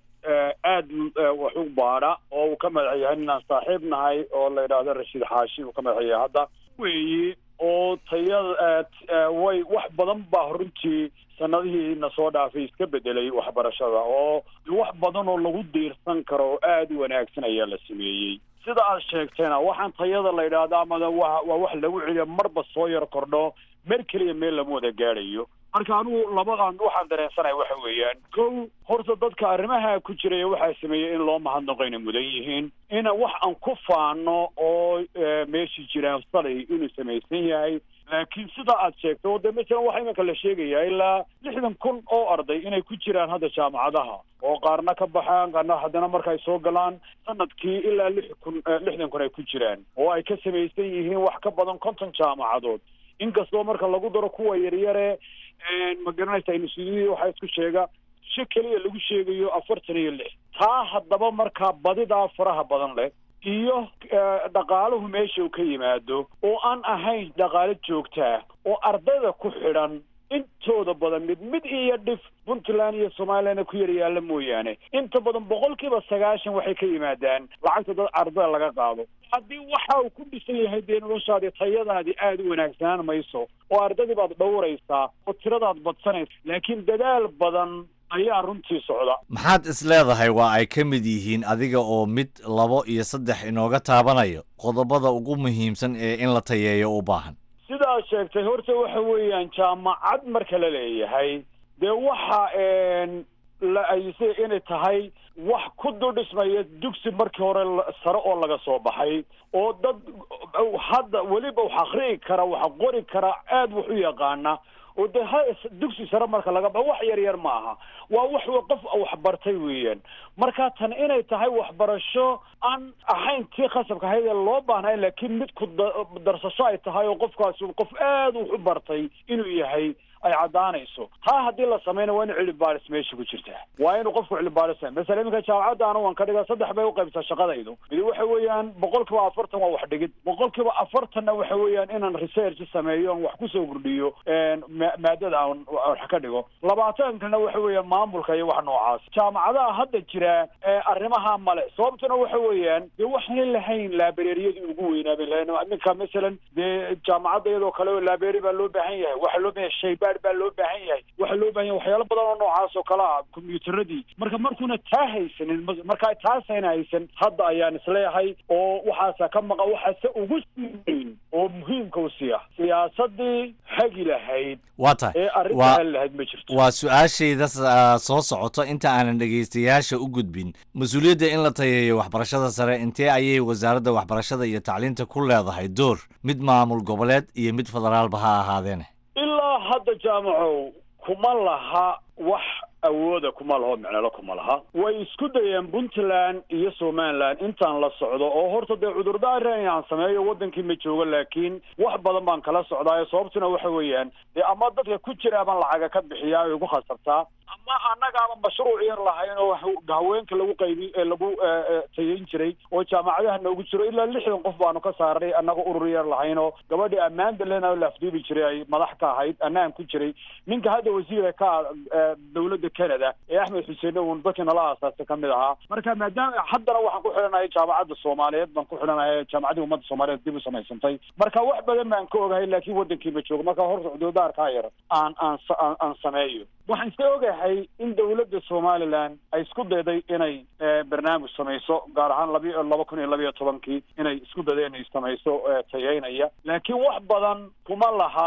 aada wax u baadha oo uu ka madax yahay ninaan saaxiib nahay oo la yidhaahdo rashiid xaashi uu ka madax yahay hadda weeyi oo tayada way wax badan baa runtii sanadihii na soo dhaafay iska bedelay waxbarashada oo wax badan oo lagu diirsan karo oo aada u wanaagsan ayaa la sameeyey sida aad sheegteena waxaan tayada la yidhaahdo amada wa waa wax lagu celiyo marba soo yar kordho mer keliya meel lama wada gaadhayo marka anigu labadan waxaan dareensanaya waxa weeyaan kow horta dadka arrimaha ku jiraya waxaa sameeyey in loo mahadnaqo inay mudan yihiin ina wax aan ku faano oo meeshii jiraan salay inuu samaysan yahay laakiin sida aad sheegto oo de masalan waxaa iminka la sheegayaa ilaa lixdan kun oo arday inay ku jiraan hadda jaamacadaha oo qaarna ka baxaan qaarna haddana marka ay soo galaan sanadkii ilaa lix kun lixdan kun ay ku jiraan oo ay ka samaysan yihiin wax ka badan konton jaamacadood inkastoo marka lagu daro kuwa yaryare ma garanaysa instituudiyadii waxaa isku sheega si keliya lagu sheegayo afartan iyo lix taa haddaba markaa badidaa faraha badan leh iyo dhaqaaluhu meesha uu ka yimaado oo aan ahayn dhaqaalo joogtaa oo ardayda ku xidhan intooda badan mid mid iyo dhif puntland iyo somalilandna ku yar yaalla mooyaane inta badan boqolkiiba sagaashan waxay ka yimaadaan lacagta dad ardada laga qaado haddii waxa uu ku dhisan yahay dee noloshaadii tayadaadii aada u wanaagsanaan mayso oo ardaydii baad dhowraysaa oo tiradaad badsanaysa laakiin dadaal badan ayaa runtii socda maxaad is leedahay waa ay ka mid yihiin adiga oo mid labo iyo saddex inooga taabanayo qodobada ugu muhiimsan ee in la tayeeyo u baahan sidaad sheegtay horta waxa weeyaan jaamacad marka la leeyahay dee waxa la ayisay inay tahay wax ku dudhismaya dugsi markii hore sare oo laga soo baxay oo dad hadda weliba wax akri'i kara wax qori kara aada wax u yaqaana oo de ha dugsi sare marka laga ba wax yar yar ma aha waa wax qof waxbartay weeyaan marka tan inay tahay waxbarasho aan ahayn tii khasabka ahayd ee loo baahnay laakiin mid ku darsasho ay tahay oo qofkaasi qof aada wax u bartay inuu yahay ay caddaanayso taa haddii la samayna waa inu cilmi baaris meesha ku jirtaa waa inuu qofku cilmi baaris masala iminka jaamacadda anu waan ka dhigaa saddex bay uqaybtaa shaqadaydu mid waxa weeyaan boqol kiiba afartan waa wax dhigid boqol kiiba afartanna waxa weeyaan inaan research sameeyo aan wax kusoo kordhiyo maadada aan wax ka dhigo labaatankana waxa weeyaan maamulka iyo wax noocaas jaamacadaha hadda jira arrimaha male sababtuna waxa weeyaan dee waxaan lahayn laabareeriyadii ugu weynaabay lahayn iminka masalan dee jaamacadda iyadoo kale oo laabeeri baa loo baahan yahay waxaa loo baahan yahay shaybaar baa loo baahan yahay waxaa loo baahan yahay waxyaalo badan oo noocaas oo kale ah kombiyuutaradii marka markuuna taa haysanin marka taasayna haysan hadda ayaan isleeyahay oo waxaasa ka maqa waxaase ugu sii weyn oo muhiimka u sii ah siyaasadii hagi lahayd waa tahay ee arrinta waa hali lahayd ma jirto waa su-aashayda ah, soo socoto inta aanan dhegaystayaasha u gudbin mas-uuliyadda in la tayeeyo waxbarashada sare intee ayay wasaaradda waxbarashada iyo tacliinta ku leedahay door mid maamul goboleed iyo mid federaalba ha ahaadeene ilaa hadda jaamacow kuma laha wax awooda kuma laho micnalo kuma laha way isku dayeen puntland iyo somaliland intaan la socdo oo horta dee cudurdaar inaan sameeyo wadankii ma joogo laakiin wax badan baan kala socdaayo sababtuna waxa weeyaan dee ama dadka ku jira ama lacaga ka bixiyaa ay ugu khasabtaa ama annagaaba mashruuc yar lahayn oo haweenka lagu qaybi lagu tayayn jiray oo jaamacadaha noogu jiro ilaa lixdan qof baanu ka saaray annaga urur yar lahayn oo gabadhii ammaanda lena la afduubi jiray ay madax ka ahayd annaan ku jiray ninka hadda wasiira ka dowladda canada ee axmed xuseen un dadkii nala aasaasay ka mid ahaa marka maadaama haddana waxaan ku xidhanahay jaamacadda soomaaliyeed baan ku xidhanahay jaamacaddii ummadda soomaaliyeed dib u samaysantay marka wax badan baan ka ogahay laakiin waddankii ma joogo marka horta cudurdaarkaa yar aan aan aan sameeyo waxaan iska ogahay in dowladda somaliland ay isku dayday inay barnaamij samayso gaar ahaan labi laba kun iyo labiyo tobankii inay isku dayday inay samayso tayeynaya laakiin wax badan kuma laha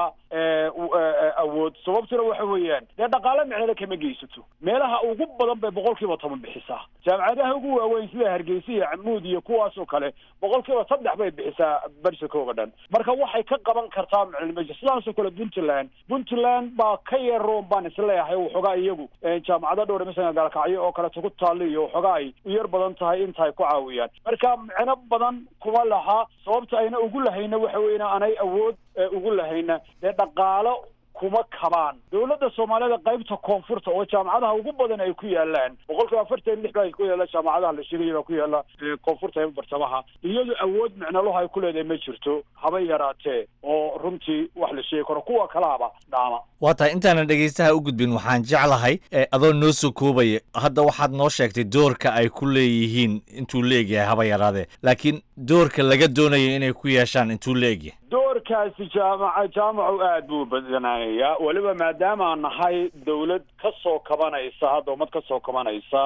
awood sababtuna waxa weeyaan dee dhaqaale micnale kama geysato meelaha ugu badan bay boqol kiiba toban bixisaa jaamacadaha ugu waaweyn sida hargeysa iyo camuud iyo kuwaas oo kale boqol kiiba saddex bay bixisaa barsikooga dhan marka waxay ka qaban kartaa maclumeja sidaasoo kale puntland puntland baa ka yaroon baan isleeyahay waxoogaa iyagu jaamacado dhowr masalan gaalkacyo oo kaleeto ku taalla iyo waxoogaa ay u yar badan tahay inta ay ku caawiyaan marka micno badan kuma laha sababta ayna ugu lahayna waxa weeyana anay awood ugu lahayna dee dhaqaalo kuma kabaan dowladda soomaaliyada qaybta koonfurta oo jaamacadaha ugu badan ay ku yaalaan boqol kiiba afartan lix baa ku yaala jaamacadaha la sheegaya baa ku yaala koonfurta ee bartamaha iyadu awood micnaloha ay ku leedahay ma jirto haba yaraatee oo runtii wax la sheegi karo kuwa kalaaba dhaama waa tahay intaanan dhegaystaha u gudbin waxaan jeclahay adoo noo soo koobaya hadda waxaad noo sheegtay doorka ay ku leeyihiin intuu leegyahay haba yaraadee laakiin doorka laga doonayo inay ku yeeshaan intuu leegyahay doorkaasi jaamaca jaamacu aad buu badanaanayaa weliba maadaama aan nahay dawlad ka soo kabanaysa hadda ummad ka soo kabanaysa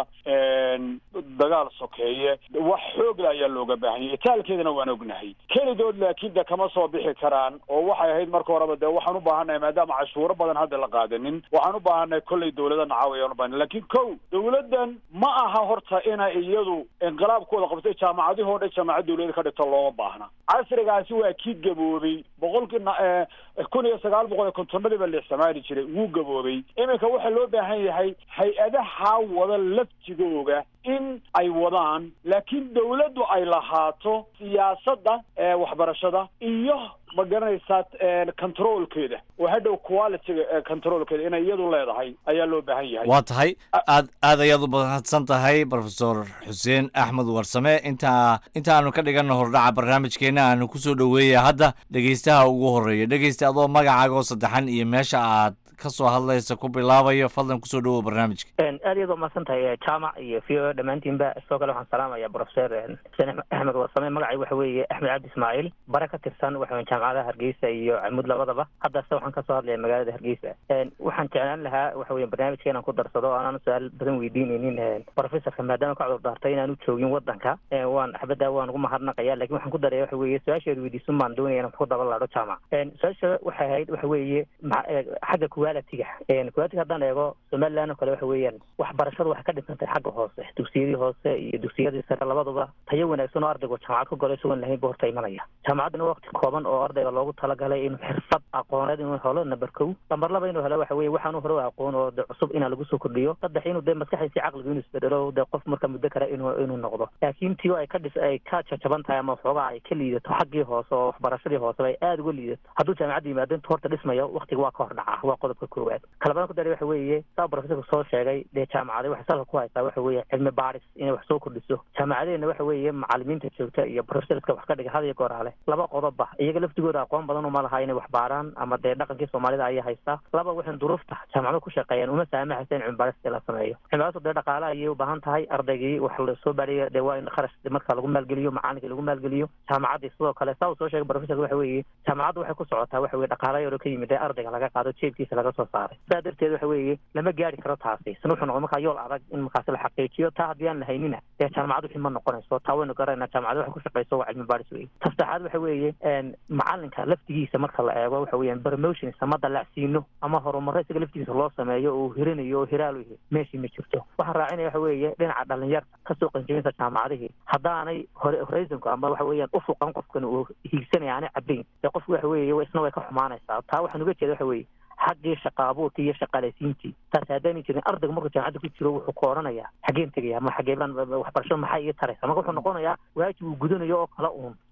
dagaal sokeeye wax xoogla ayaa looga baahan yahay itaalkeedana waan ognahay kelidood laakiin de kama soo bixi karaan oo waxay ahayd marka horeba de waxaan u baahannahay maadaama cashuuro badan hadda la qaadanin waxaan u baahannahay kollay dawlada nacaawayaan u baahan laakiin kow dawladdan ma aha horta inay iyadu inqilaabkooda qabtay jaamacadihii o dhan jaamacad dawlada ka dhigto looma baahna casrigaasi waa kii gaboobay boqolkii kun iyo sagaal boqol iyo kontonadii baa la isticmaali jiray wuu gaboobay iminka waxaa loo baahan yahay hay-adaha wada laftigooga in ay wadaan laakiin dawladdu ay lahaato siyaasadda waxbarashada iyo ma garanaysaa controlkeeda oo hadhow qualityga controlkeeda inay iyadu leedahay ayaa loo baahan yahay waa tahay aad aad ayaad u mahadsan tahay profesor xuseen axmed warsame intaa intaanu ka dhiganno hordhaca barnaamijkeena aanu kusoo dhoweeya hadda dhegaystaha ugu horeeya dhegaysta adoo magacaaga oo saddexan iyo meesha aad ka soo hadlaysa ku bilaabayo fadlan kusoo dhawow barnaamijka aad iyaad umahadsan tahay jaamac iyo v o dhammaantiinba sidoo kale waxaan salaamaya professor xuseen axmed warsame magacay waxa weeye axmed cabdi ismaaciil bare ka tirsan waxa jaamacadaha hargeysa iyo camud labadaba haddase waxaan kasoo hadlaya magaalada hargeysa waxaan jeclaan lahaa waxa weye barnaamijka inaan ku darsado o aanan su-aal badan weydiineynin professorka maadaama ka cudur daartay inaan u joogin wadanka waan xabadda waan ugu mahadnaqaya lakin waxaan ku daraya waxa weeye su-aasheedu weydiisun baan doonaya inaan ku daba laadho jaamac su-aasha waxay ahayd waxa weeye xagga quality-ga quality haddaan eego somaliland oo kale waxa weeyaan waxbarashadu waxay ka dhisantay xagga hoose dugsiyadii hoose iyo dugsiyadii sare labaduba tayo wanaagsan oo ardaygu jaamacad ku galo isagoon lahayn bu horta imanaya jaamacaddana waqti kooban oo ardayga loogu talagalay inuu xirfad aqooneed inuu helo number kow lamber laba inuu helo waxa weye waxaanu hore aqoon oo de cusub inaa lagu soo kordhiyo saddex inuu dee maskaxdiisi caqligu inuu isbedelo de qof marka muddo kale inuu inuu noqdo laakiin tio ay ka dhis ay ka jajaban tahay ama waxoogaa ay ka liidato xaggii hoose oo waxbarashadii hooseba ay aada uga liidato hadduu jaamacadda yimaado intu horta dhismayo waqtiga waa ka hor dhaca waa qodobka koowaad kalabaan ku daray waxa weeye saa professorka soo sheegay dee jaamacada waxay salka ku haysaa waxa weeye cilmi baadhis inay wax soo kordhiso jaamacadeena waxa weeye macalimiinta joogta iyo professorska wax ka dhiga had iyo goor hale laba qodobba iyaga laftigooda aqoon badan uma laha inay wax baaraan ama dee dhaqankii soomaalida ayaa haystaa laba waxay duruufta jaamacado ku shaqeeyaan uma saamaxaysa in cilmi baadhista la sameeyo cilmi baadhistu dee dhaqaale ayay u baahan tahay ardaygii wax la soo baadhaya dee waa in kharash marka lagu maalgeliyo macalinka lagu maalgeliyo jaamacaddii sidoo kale saa uu soo sheegay professorka waxa weeye jaamacaddu waxay ku socotaa waxa weye dhaqaale yaro ka yimid ee ardayga laga qaado jeebkiisa laga soo saaray saa darteed waxa weeye lama gaari karo taasi isna wuxuu noqon markaa yool adag in markaasi la xaqiijiyo taa haddii aan lahaynina dee jaamacad wixii ma noqonayso taa waynu garanayna jaamacad waxay ku shaqayso waa cilmi baadhis weye ta saddexaad waxa weeye macalinka laftigiisa marka la eego waxa weeyaan promotions ama dalacsiino ama horumaro isaga laftigiisa loo sameeyo oo hirinayo oo hiraal u yahay meeshii ma jirto waxaan raacinaya waxa weeye dhinaca dhalinyarta kasoo qanjabinta jaamacadihii haddaanay hore horizonku ama waxa weeyaan ufuqan qofkan uu hiigsanaya aanay cabayn dee qofku waxa weeye isna way ka xumaanaysaa taa waxaan uga jeeda waxa weeye xaggii shaqa abuurkii iyo shaqaalaysiintii taasi haddaanay jirin ardaygu markuu jaamacadda ku jiro wuxuu ka odhanayaa xageen tegaya ama xagee baan waxbarashada maxaa ii taraysa marka wuxuu noqonayaa waajib uu gudanayo oo kale uun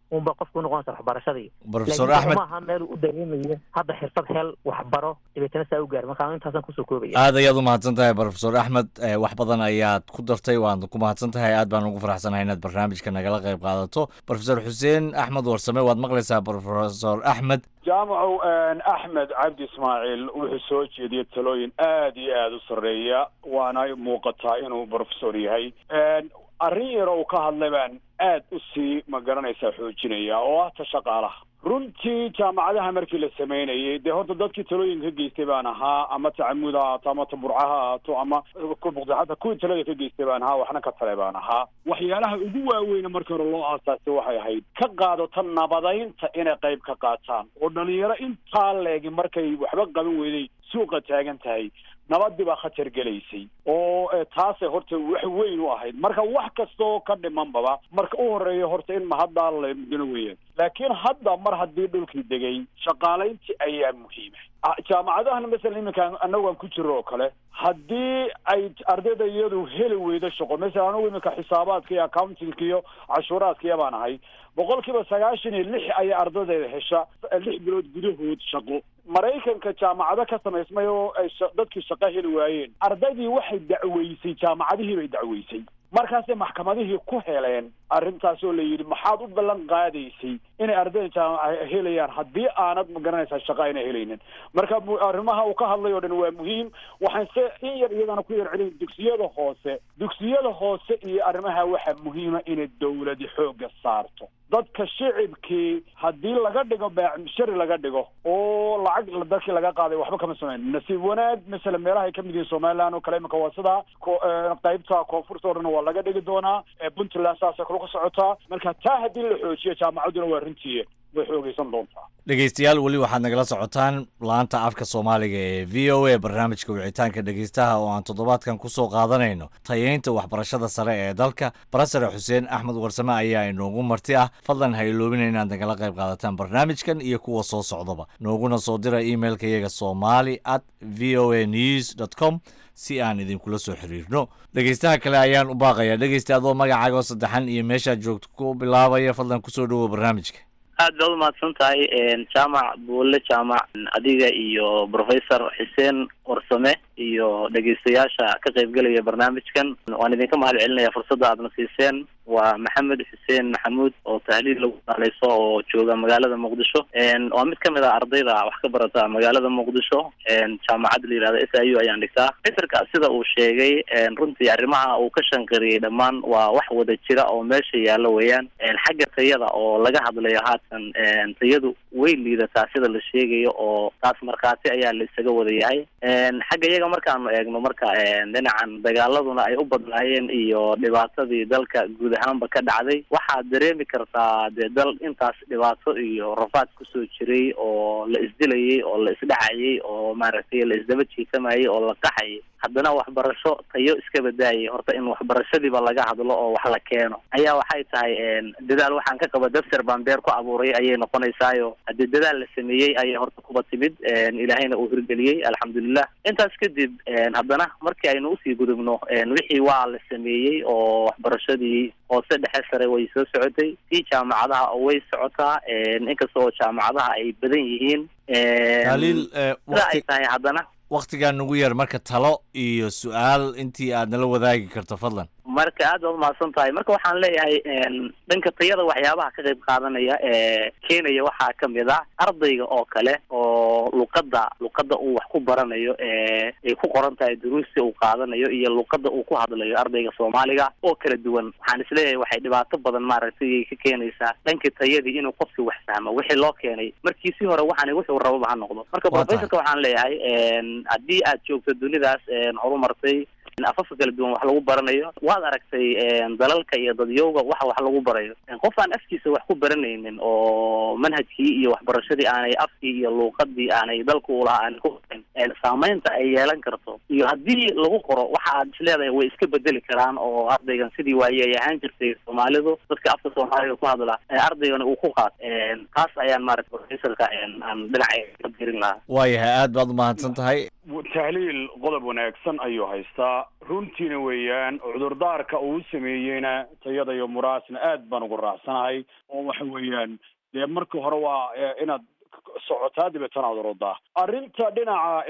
unba qofku unoqonaysa waxbarashadii Professor Laakiin Axmed- ma aha meel uu u dareemayo hadda xirfad hel waxbaro dabeetana saa u gaar marka intaasan kusoo koobaya aad ayaad u mahadsan tahay profesor axmed Eh, wax badan ayaad ku dartay waad ku mahadsan tahay aad baan ugu faraxsanahay inaad barnaamijka nagala qayb qaadato profesor xuseen axmed warsame waad maqlaysaa profesor axmed jaamacow axmed cabdi ismaaciil wuxuu soo jeediyey talooyin aad iyo aada u sarreeya waana muuqataa inuu professor yahay arrin yar oo uu ka hadlay baan aad u sii ma garanaysaa xoojinaya oo ah ta shaqaalaha runtii jaamacadaha markii la sameynayay dee horta dadkii talooyinka ka geystay baan ahaa ama tacamud ha ahaato ama taburca ha ahaato ama hata kuwii talada ka geystay baan ahaa waxna ka tale baan ahaa waxyaalaha ugu waaweyna markii hore loo aasaasay waxay ahayd ka qaadato nabadaynta inay qayb ka qaataan oo dhalinyaro intaa leegi markay waxba qaban weyday suuqa taagan tahay nabadii baa khatar gelaysay oo eh, taasay horta wax weyn u ahayd marka wax kastoo ka dhimanbaba marka u horeeya horta in mahaddaa la mudano weeyaan laakiin hadda mar haddii dhulkii degay shaqaalayntii ayaa muhiima Ah, jaamacadahana masalan iminka annagu aan ku jiro oo kale haddii ay ardayda iyadu heli weydo shaqo masalan anagu iminka xisaabaadka iyo accountingka iyo cashuuraadka iyo baan ahay boqolkiiba sagaashan iyo lix ayaa ardaydeeda hesha lix bilood gudahood shaqo maraykanka jaamacado ka samaysmay oo ay sha- dadkii shaqo heli waayeen ardaydii waxay dacweysay jaamacadihii bay dacweysay markaasay maxkamadihii ku heleen arrintaas oo la yidhi maxaad u ballan qaadaysay inay ardayda jaamaca helayaan haddii aanad ma garanaysaa shaqo ayna helaynin marka mu- arrimaha uu ka hadlay oo dhan waa muhiim waxaan se in yar iyadana ku yar celin dugsiyada hoose dugsiyada hoose iyo arrimaha waxaa muhiima inay dowladi xoogga saarto dadka shicibkii haddii laga dhigo shari laga dhigo oo lacag dadkii laga qaaday waxba kama samayn nasiib wanaag masalan meelaha ay ka mid yihiin somaliland oo kale imika waa sidaa ko- eh, qaybta koonfurta oo dhan waa laga dhigi doonaa Eh, puntland saasay kula ku socotaa marka taa haddii la xoojiyo jaamacadduna waa runtii way xoogeysan doontaa dhegeystayaal weli waxaad nagala socotaan laanta afka soomaaliga ee v o a barnaamijka wicitaanka dhegeystaha oo aan toddobaadkan kusoo qaadanayno tayeynta waxbarashada sare ee dalka barasare xuseen axmed warsame ayaa inoogu marti ah fadlan ha iloobina inaad nagala qayb qaadataan barnaamijkan iyo kuwa soo socdaba nooguna soo dira emailka iyaga somali at v o a news dot com si aan idinkula soo xiriirno dhegeystaha kale ayaan u baaqayaa dhegeysta adoo magacaaga oo saddexan iyo meeshaad joogto ku bilaabaya fadlan kusoo dhowow barnaamijka aad baad umahadsan tahay jaamac buulle jaamac adiga iyo professor xuseen warsame iyo dhegeystayaasha ka qaybgelaya barnaamijkan waan idinka mahad celinaya fursadda aadna siiseen waa maxamed xuseen maxamuud oo tahliil lagu daaleyso oo jooga magaalada muqdisho waa mid kamid ah ardayda wax ka barata magaalada muqdisho jaamacadda la yihahdo s i u ayaan dhigtaa fitrka sida uu sheegay runtii arrimaha uu ka shanqariyey dhammaan waa wax wada jira oo meesha yaalla weeyaan xagga tayada oo laga hadlayo haatan tayadu way liidataa sida la sheegayo oo taas markhaati ayaa la isaga wada yahay xagga iyaga markaanu eegno marka dhinacan dagaaladuna ay u badnaayeen iyo dhibaatadii dalka guud ahaanba ka dhacday waxaad dareemi kartaa dee dal intaas dhibaato iyo rafaad kusoo jiray oo la isdilayay oo la isdhacayay oo maaragtay la isdaba jiitamayay oo la qaxayay haddana waxbarasho tayo iska badaayay horta in waxbarashadiiba laga hadlo oo wax la keeno ayaa waxay tahay dadaal waxaan ka qaba daftar baan beer ku abuuray ayay noqonaysaayo haddii dadaal la sameeyey ayay horta kuba timid ilaahayna uu hirgeliyey alxamdulilah intaas kadib haddana markii aynu usii gudubno wixii waa la sameeyey oo waxbarashadii hoose dhexe sare way soo socotay tii jaamacadaha way socotaa inkasta oo jaamacadaha ay badan yihiin taaliil sida ay tahay haddana waktigaa nugu yar marka talo iyo su-aal intii aad nala wadaagi karto fadlan marka aad baad umahadsan tahay marka waxaan leeyahay dhanka tayada waxyaabaha ka qayb qaadanaya ee keenaya waxaa kamid ah ardayga oo kale oo luqadda luqadda uu wax ku baranayo ee ay ku qoran tahay duruusta uu qaadanayo iyo luqadda uu ku hadlayo ardayga soomaaliga oo kala duwan waxaan isleeyahay waxay dhibaato badan maaragtay ka keenaysaa dhanka tayadii inuu qofki wax fahmo wixii loo keenay markii si hore waxaan wuxuu rababa ha noqdo marka professorka waxaan leeyahay haddii aad joogto dunidaas horumartay afafka kala duwan wax lagu baranayo waad aragtay dalalka iyo dadyowga waxa wax lagu barayo qof aan afkiisa wax ku baranaynin oo manhajkii iyo waxbarashadii aanay afkii iyo luuqadii aanay dalka ulahaa aanay ku barin saameynta ay yeelan karto iyo haddii lagu qoro waxa aad isleedahay way iska bedeli karaan oo ardaygan sidii waaye ay ahaan jirtay soomaalidu dadka afka soomaaliga ku hadla ardaygan uu ku qaat taas ayaan maarata professorka aan dhinaca ka birin lahaa waayahay aad baad umahadsan tahay tahliil qodob wanaagsan ayuu haystaa runtiina weeyaan cudurdaarka uu sameeyeyna tayada iyo muraasna aad baan ugu raacsanahay oo waxa weeyaan dee marka hore waa inaad socotaa dabeetana aad orodaa arrinta dhinaca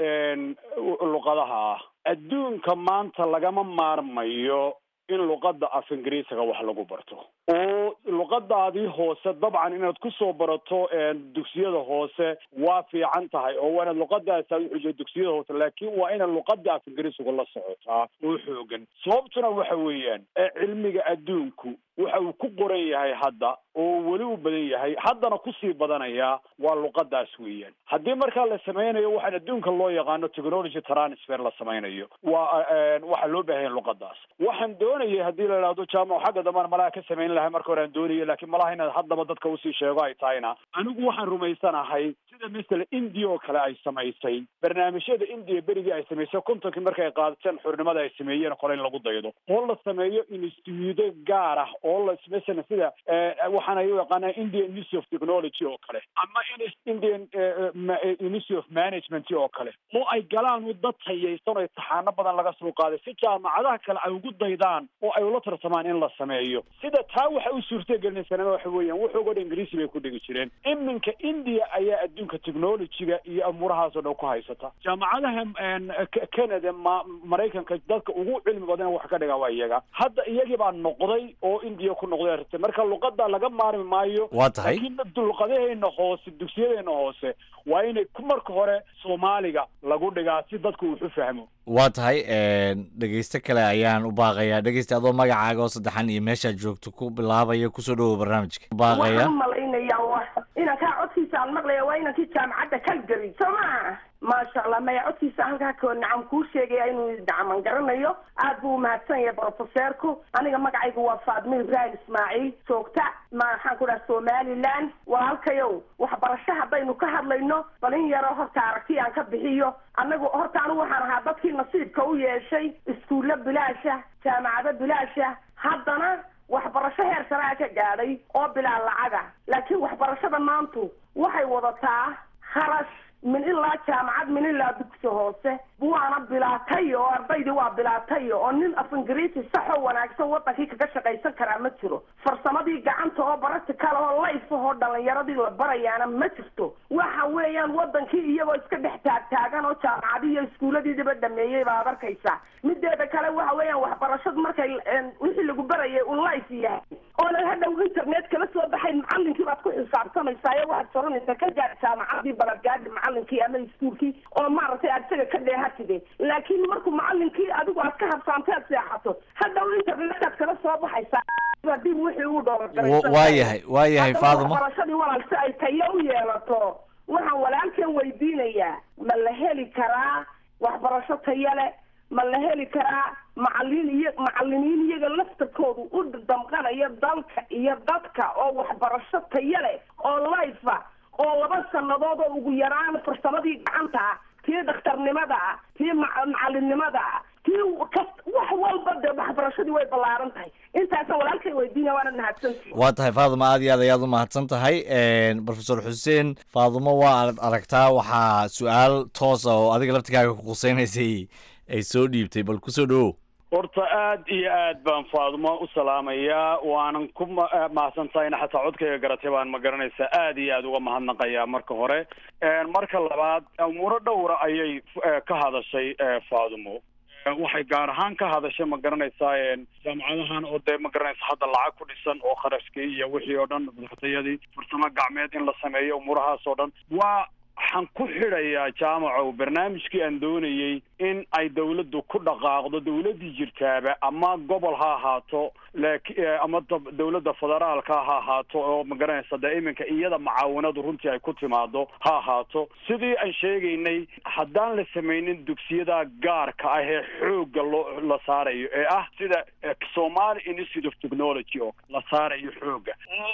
luqadaha ah adduunka maanta lagama maarmayo in luqadda af ingiriisiga wax lagu barto oo luqadaadii hoose dabcan inaad kusoo barato dugsiyada hoose waa fiican tahay oo waa inaad luqadaas aad uxujiyo dugsiyada hoose laakiin waa inaad luqada af ingiriisiga la socotaa oo xoogan sababtuna waxa weeyaan cilmiga adduunku waxa uu ku qoran yahay hadda oo weli u badan yahay haddana kusii badanaya waa luqadaas weeyaan haddii markaa la sameynayo waxaan adduunka loo yaqaano technology transfer la sameynayo waa waxaa loo baahanya luqadaas waxaan doonayay haddii la idhahdo jaamac xagga dambana malaha ka samayn lahay marka hore aan doonayay laakiin malaha inaad haddaba dadka usii sheego ay tahayna anigu waxaan rumaysanahay sida masala india oo kale ay samaysay barnaamijyada india berigii ay samaysay kontonkii markay qaadateen xurnimada ay sameeyeen kole in lagu daydo oo la sameeyo instituudo gaar ah oo la masalan sida waxaan ay u yaqaanaa indian institute of technology oo kale ama indian institute of management oo kale oo ay galaan u dad tayaysan oo imtixaano badan laga soo qaaday si jaamacadaha kale ay ugu daydaan oo ay ula tartamaan in la sameeyo sida taa waxa u suurtagelinaysanaa waxa weeyaan wuxuuga dhan ingiriisi bay ku dhigi jireen iminka india ayaa adduunka technologyga iyo amuurahaas oo dhan ku haysata jaamacadaha canada ma maraykanka dadka ugu cilmi badan wax ka dhiga waa iyaga hadda iyagii baa noqday oo india ku noqday arrinta marka luqada laga maarmi maayo waa tahay laakiin luqadaheena hoose dugsiyadeena hoose waa inay ku marka hore soomaaliga lagu dhigaa si dadku wuxu fahmo waa tahay dhegeyste kale ayaan u baaqayaa dhegeyste adoo magacaaga oo saddexan iyo meeshaad joogto ku bilaabaya kusoo dhawow barnaamijka baaqaya waxaan umalaynaya inankaa codkiisa aan maqlaya waa inankii jaamacadda kalgari soo maa maasha allah maya codkiisa halkaa ko nacam kuu sheegaya inuu nacaman garanayo aad buu umahadsan yahay brofeseerku aniga magacaygu waa faadmo ibrahim ismaaciil joogta maxaan ku dhaha somaliland walaalkayow waxbarasho haddaynu ka hadlayno bal in yaroo horta aragti aan ka bixiyo anagu horta anigu waxaan ahaa dadkii nasiibka u yeeshay iskuulla bilaasha jaamacado bilaasha haddana waxbarasho heer saraa ka gaadhay oo bilaa lacaga laakiin waxbarashada maantu waxay wadataa kharash min ilaa jaamacad min ilaa dugsi hoose waana bilaatay oo ardaydii waa bilaatay oo nin af ingiriisi saxoo wanaagsan wadankii kaga shaqaysan karaa ma jiro farsamadii gacanta oo practical oo life ahoo dhalinyaradii la barayaana ma jirto waxa weeyaan wadankii iyagoo iska dhex taagtaagan oo jaamacadii iyo iskuulladiidiba dhameeyey baad arkaysaa mideeda kale waxa weeyaan waxbarashadu markay wixii lagu barayay un life yahay oonan hadhow internet kala soo baxayn macalinkii baad ku xisaabtamaysaa ee waxaad soranaysaa ka gaar jaamacadii balagaadhi macalinkii ama iskuulkii oo maaragtay aad isaga ka dheehatide laakiin markuu macalinkii adigu aad ka habsaantay aad seexato hadhow internetaad kala soo baxaysaa dib wixii uu waa yahay waa yahay faadimo waxbarashadii walaal si ay tayo u yeelato waxaan walaalkan weydiinayaa ma la heli karaa waxbarasho tayo leh ma la heli karaa macalin iyo macalimiin iyaga laftarkoodu u damqanaya dalka iyo dadka oo waxbarasho tayo leh oo life ah oo laba sanadood oo ugu yaraan farsamadii gacanta ah tii dhakhtarnimada ah tii macalinimada ah tii wax walba dee waxbarashadii way ballaaran tahay intaasa walaalkay weydiinaya waana mahadsantii waa tahay faadimo aad iyo aad ayaad u mahadsan tahay profesor xuseen faadimo waa aad aragtaa waxaa su-aal toosa oo adiga laftigaaga ku quseynaysay ay soo dhiibtay bal kusoo dhawow horta aad iyo aad baan faadimo u salaamayaa waanan ku mahadsan tahayna xataa codkayga garatay baan ma garanaysaa aad iyo aad uga mahadnaqayaa marka hore marka labaad umuuro dhowra ayay ka hadashay faadimo waxay gaar ahaan ka hadashay ma garanaysaa jaamacadahan oo dee ma garanaysa hadda lacag ku dhisan oo kharashkii iyo wixii oo dhan dartayadii farsamo gacmeed in la sameeyo umuurahaas oo dhan waa waxaan ku xidhayaa jaamacow barnaamijkii aan doonayey in ay dawladdu ku dhaqaaqdo dawladdii jirtaaba ama gobol ha ahaato laki ama dawladda federaalka ha ahaato oo magaranaysa dee iminka iyada macaawinadu runtii ay ku timaado ha ahaato sidii aan sheegaynay haddaan la samaynin dugsiyada gaarka ah ee xoogga loo la saarayo ee ah sida somali institute of technology oo la saarayo xoogga oo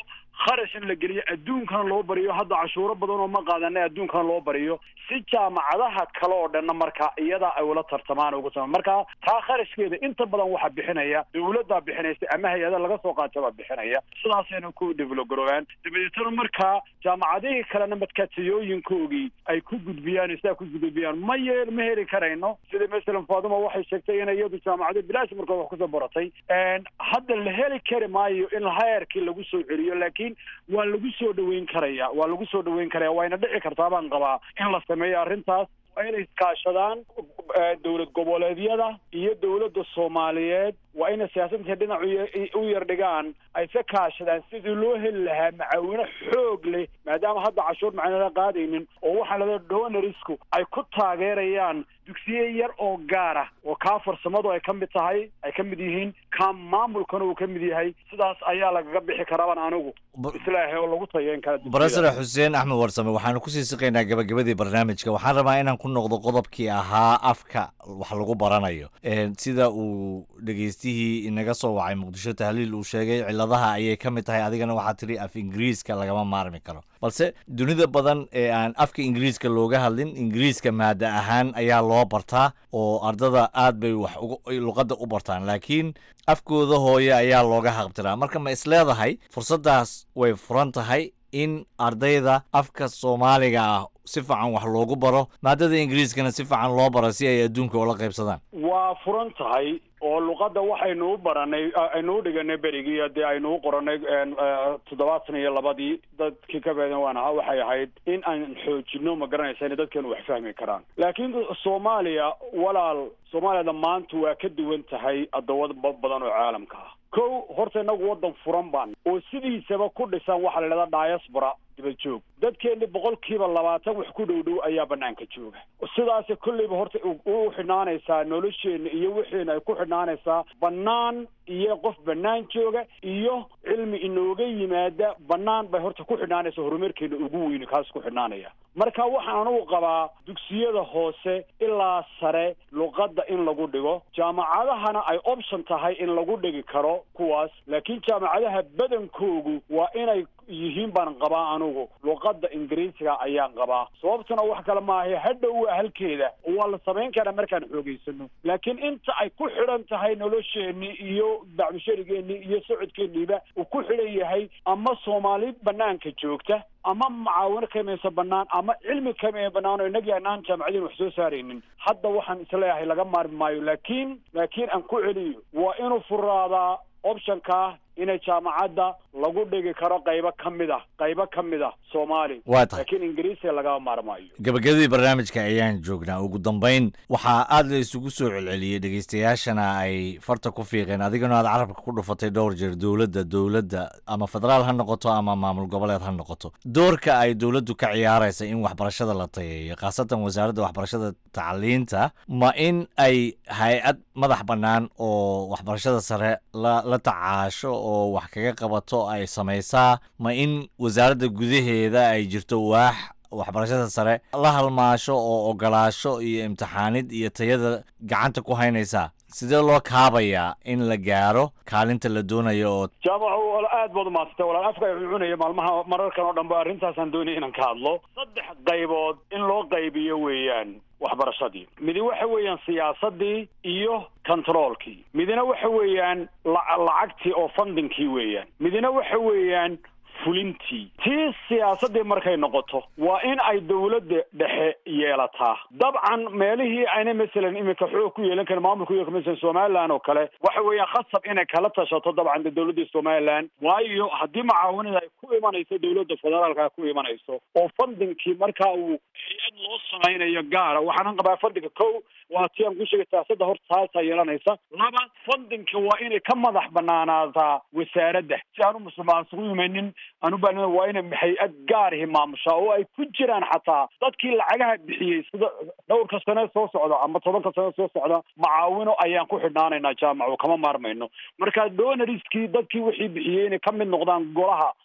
kharash in la geliyo adduunkana loo bariyo hadda cashuuro badan oo ma qaadanay adduunkana loo bariyo si jaamacadaha kale oo dhanna marka iyada ay ula tartamaan ugu sama marka taa kharashkeeda inta badan waxaa bixinaya dawladdaa bixinaysa ama hay-ada laga soo qaata baa bixinaya sidaasayna ku develop garoobaan dabadeetana markaa jaamacadihii kalena madkaatiyooyinkoogii ay ku gudbiyaan sidaa ku gudbiyaan ma yeel ma heli karayno sida masalan faaduma waxay sheegtay inay iyadu jaamacado bilaash markood wax kusoo baratay hadda la heli kari maayo in heerkii lagu soo celiyo laakiin waa lagu soo dhaweyn karaya waa lagu soo dhaweyn karaya wayna dhici kartaa baan qabaa in la sameeyo arrintaas waa inay iskaashadaan dowlad goboleedyada iyo dowladda soomaaliyeed waa inay siyaasadka dhinac u yar dhigaan ay ka kaashadaan sidii loo heli lahaa macaawino xoog leh maadaama hadda cashuur macnala qaadaynin oo waxaa lada donarisku ay ku taageerayaan dugsiye yar oo gaar ah oo kaa farsamadu ay ka mid tahay ay ka mid yihiin kaa maamulkana uu ka mid yahay sidaas ayaa lagaga bixi karaaban anigu islaahay oo lagu tayeyn kara barasare xuseen axmed warsame waxaanu kusii siqaynaa gabagabadii barnaamijka waxaan rabaa inaan ku noqdo qodobkii ahaa afka wax lagu baranayo sida uu dhegeystihii inaga soo wacay muqdisho tahliil uu sheegay ciladaha ayay ka mid tahay adigana waxaa tiri af ingiriiska lagama maarmi karo balse dunida badan ee aan afka ingiriiska looga hadlin ingiriiska maada ahaan ayaa loo bartaa oo ardada aad bay wax luqadda u bartaan laakiin afkooda hooye ayaa looga haqbtiraa marka ma isleedahay fursaddaas way furan tahay in ardayda afka soomaaliga ah si fiican wax loogu baro maadada ingiriiskana si fiican loo baro si ay adduunka ula qaybsadaan waa furan tahay oo luqadda waxaynu u baranay aynu u dhiganay berigii dee aynu u qoranay toddobaatan iyo labadii dadkii ka beedan waan ahaa waxay ahayd in aan xoojino ma garanaysa inay dadkeenu wax fahmi karaan laakiin soomaaliya walaal soomaaliyada maanta waa ka duwan tahay addoomad badan oo caalamka ah kow horta inagu waddan furan baan oo sidiisaba ku dhisan waxaa la idhahdaa diaspora dibad joog dadkeeni boqolkiiba labaatan wax ku dhow dhow ayaa banaanka jooga sidaasi kolleyba horta u xidhnaanaysaa nolosheena iyo wixiina ay ku xidhnaanaysaa bannaan iyo qof bannaan jooga iyo cilmi inooga yimaada bannaan bay horta ku xidhnaanaysa horumarkeena ugu weyni kaas ku xidhnaanaya marka waxaan anugu qabaa dugsiyada hoose ilaa sare luqadda in lagu dhigo jaamacadahana ay option tahay in lagu dhigi karo kuwaas laakiin jaamacadaha badankoogu waa inay yihiin baan qabaa anugu luqadda ingiriisiga ayaan qabaa sababtuna wax kale maaha hadhow waa halkeeda oo waa la samayn karaa markaan xoogeysano laakiin inta ay ku xidhan tahay nolosheenii iyo bacmusharigeennii iyo socodkeeniiba uu ku xidhan yahay ama soomaali banaanka joogta ama macaawino kamaysa banaan ama cilmi kamaya banaan oo inagii anaan jaamacadiin wax soo saaraynin hadda waxaan isleeyahay laga maarmi maayo laakiin laakiin aan ku celiyo waa inuu furaadaa optionka inay jaamacadda lagu dhigi karo qaybo ka mid ah qaybo ka mid ah soomaali Waa tahay. laakiin ingiriisiga lagama maarmaayo gabagabadii barnaamijka ayaan joognaa ugu dambayn waxaa aad la isugu soo celceliyey dhegeystayaashana ay farta ku fiiqeen adigana aad carabka ku dhufatay dhowr jeer dowladda dowladda ama federaal ha noqoto ama maamul goboleed ha noqoto doorka ay dowladdu ka ciyaaraysa in waxbarashada la tayeeyo khaasatan wasaaradda waxbarashada tacliinta ma in ay hay-ad madax bannaan oo waxbarashada sare la la tacaasho oo wax kaga qabato ay samaysaa ma in wasaaradda gudaheeda ay jirto waax waxbarashada sare la halmaasho oo ogolaasho iyo imtixaanid iyo tayada gacanta ku haynaysaa sidee loo kaabayaa in la gaaro kaalinta la doonayo oo jaamacu wal- aad baad umaadsantae walaal afka ay cunaya maalmaha mararkan oo dhan ba arrintaasaan doonaya inaan ka hadlo saddex qaybood in loo qaybiyo weeyaan waxbarashadii midi waxa weeyaan siyaasadii iyo controolkii midina waxa weeyaan la- lacagtii oo fundingkii weeyaan midina waxa weeyaan fulintii tii siyaasadii markay noqoto waa in ay dowladda dhexe yeelataa dabcan meelihii ayna masalan iminka xoog ku yeelan karin maamulka iyo masalan somaliland oo kale waxa weeyaan khasab inay kala tashato dabcan de dowladda somaliland waayo haddii mucaawanada ay ku imanayso dowladda federaalka ku imanayso oo fundingkii markaa uu hay-ad loo samaynayo gaara waxaanan qabaa fundinga kow waa tii aan ku sheegay siyaasadda horta taasaa yeelanaysa laba fundinka waa inay ka madax banaanaataa wasaaradda si aan u musuqmaasuqu imanin aan u baahnaa waa inay hay-ad gaarihi maamushaa oo ay ku jiraan xataa dadkii lacagaha bixiyey sida dhowrka sane soo socda ama tobanka sane soo socda macaawino ayaan ku xidhnaanaynaa jaamacu kama maarmayno marka donoriskii dadkii wixii bixiyey inay ka mid noqdaan golaha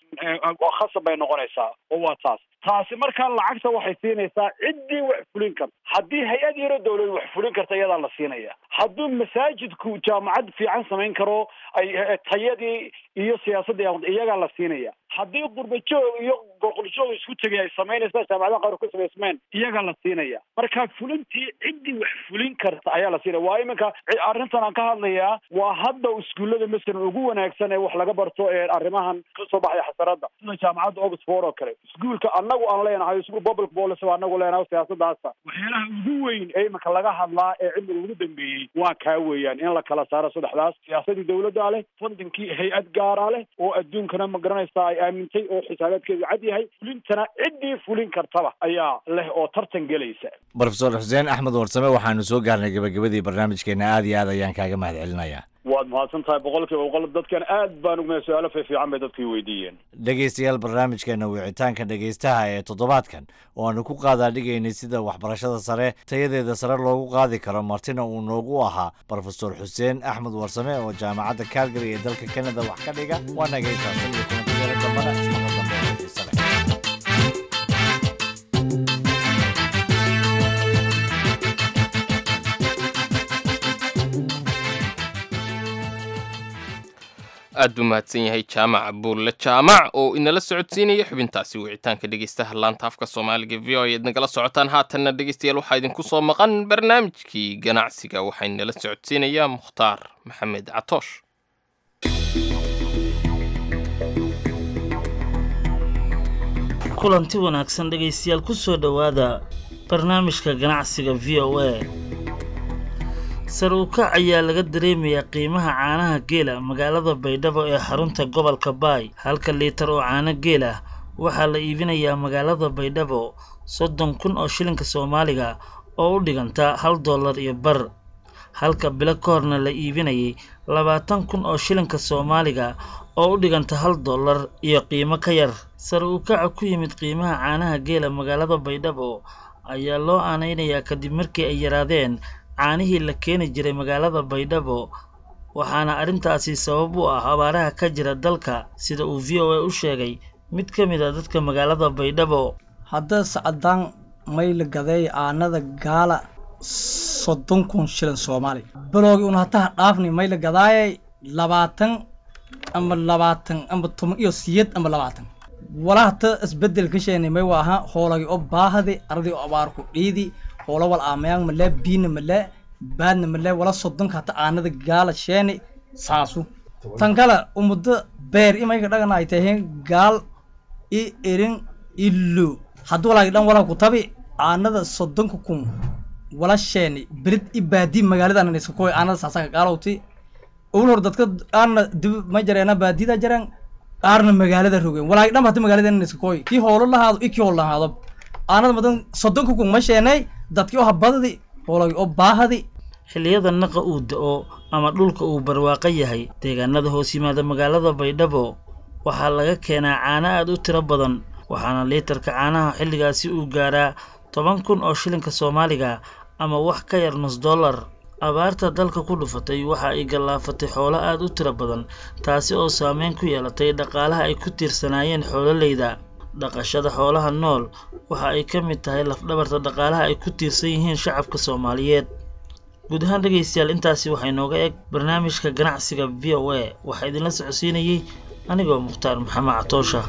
khasab bay noqonaysaa oo waa taas taasi markaa lacagta waxay siinaysaa ciddii wax fulin karta haddii hay-ad yaro dawlad wax fulin karta iyadaa la siinaya hadduu masaajidku jaamacad fiican samayn karo ay tayadii iyo siyaasadda iyagaa la siinaya haddii qurbajoog iyo boqoljoog isku tegay ay samaynaysaa jaamacadaha qaar ku samaysmeen iyagaa la siinaya marka fulintii ciddii wax fulin karta ayaa la siinaya waa iminka arrintan aan ka hadlayaa waa hadda iskuullada masalan ugu wanaagsan ee wax laga barto ee arrimahan kasoo baxaya xasaradda sida jaamacadda oxford oo kale iskuulka annagu aan leenahay iskuul public policy baa anagu leenahay siyaasadaasa waxyaalaha ugu weyn ee iminka laga hadlaa ee cilmiga ugu dambeeyey waa kaa weeyaan in la kala saaro saddexdaas siyaasadii dawladda leh fundinkii hay-ad gaara leh oo adduunkana ma garanaysaa ay aamintay oo xisaabaadkeedu cad yahay fulintana ciddii fulin kartaba ayaa leh oo tartan gelaysa brofesor xuseen axmed warsame waxaanu soo gaarnay gabagabadii barnaamijkeena aad iyo aad ayaan kaaga mahad celinayaa waad mahadsan tahay boqol kiiba boqol dadkan aad baan ugma su-aalo fiifiican bay dadkii weydiiyeen dhegaystayaal barnaamijkeena wicitaanka dhegaystaha ee toddobaadkan oo aanu ku qaadaa dhigaynay sida waxbarashada sare tayadeeda sare loogu qaadi karo martina uu noogu ahaa brofesor xuseen axmed warsame oo jaamacadda calgary ee dalka canada wax ka dhiga waa nagaytaasan iyo kulantiyeela dambana ismaqa dambe oo xiise leh aad buu mahadsan yahay jaamac buulle jaamac oo inala socodsiinaya xubintaasi wicitaanka dhegeystaha laanta afka soomaaliga v o eed nagala socotaan haatanna dhegeystayaal waxaa idinku soo maqan barnaamijkii ganacsiga waxaa inala socodsiinayaa mukhtaar maxamed catoosh kulanti wanaagsan dhegaystayaal ku soo dhowaada barnaamijka ganacsiga v o a sar u kac ayaa laga dareemayaa qiimaha caanaha geela magaalada baydhabo ee xarunta gobolka baay halka liitar oo caano geel ah waxaa la iibinayaa magaalada baydhabo soddon kun oo shilinka soomaaliga oo u dhiganta hal dollar iyo bar halka bilo ka horna la iibinayay labaatan kun oo shilinka soomaaliga oo u dhiganta hal dollar iyo qiimo ka yar sar u kaca ku yimid qiimaha caanaha geela magaalada baydhabo ayaa loo aanaynayaa kadib markii ay yaraadeen caanihii la keeni jiray magaalada baydhabo waxaana arrintaasi sabab u ah abaaraha ka jira dalka sida uu v o a u sheegay mid ka mid a dadka magaalada baydhabo hadda sacadaan mayla gadeey aanada gaala soddon kun shilin soomaali baloogi un hataha dhaafni mayla gadaayay labaatan ama labaatan ama toban iyo siyed ama labaatan wala hata isbedel ka sheenay may waaha hoolagi oo baahadi ardi oo abaarku dhiidi hoola wal aamayaan male biina male baadna male wala soddonka hata aanada gaala sheeni saasu tan kale umuddo beer imayka dhagana ay taheen gaal i erin illo haddii walaagi dhan wala ku tabi aanada soddonka kun wala sheeni berid i baadi magaalada iska koy aanada saasaka gaalowti ul hor dadka qaarna dib ma jareena baadida jareen qaarna magaalada rogeen walaagi dhan hata magaalada iska koy kii hoolo lahaado i kii hoolo lahaado aanada madan soddonka kun ma sheenay dadkii oo habadadi hoolagi oo baahadi xilliyada naqa uu da-o ama dhulka uu barwaaqo yahay deegaanada hoos yimaada magaalada baydhabo waxaa laga keenaa caano aad u tiro badan waxaana liitarka caanaha xilligaasi uu gaaraa toban kun oo shilinka soomaaliga ama wax ka yar nus dollar abaarta dalka ku dhufatay waxa ay gallaafatay xoolo aad u tiro badan taasi oo saameyn ku yeelatay dhaqaalaha ay ku tiirsanaayeen xoololeyda dhaqashada xoolaha nool waxa ay ka mid tahay lafdhabarta dhaqaalaha ay ku tiirsan yihiin shacabka soomaaliyeed guud ahaan dhegaystayaal intaasi waxay nooga eg barnaamijka ganacsiga v o a waxaa idinla socodsiinayey anigoo mukhtaar maxamed catoosha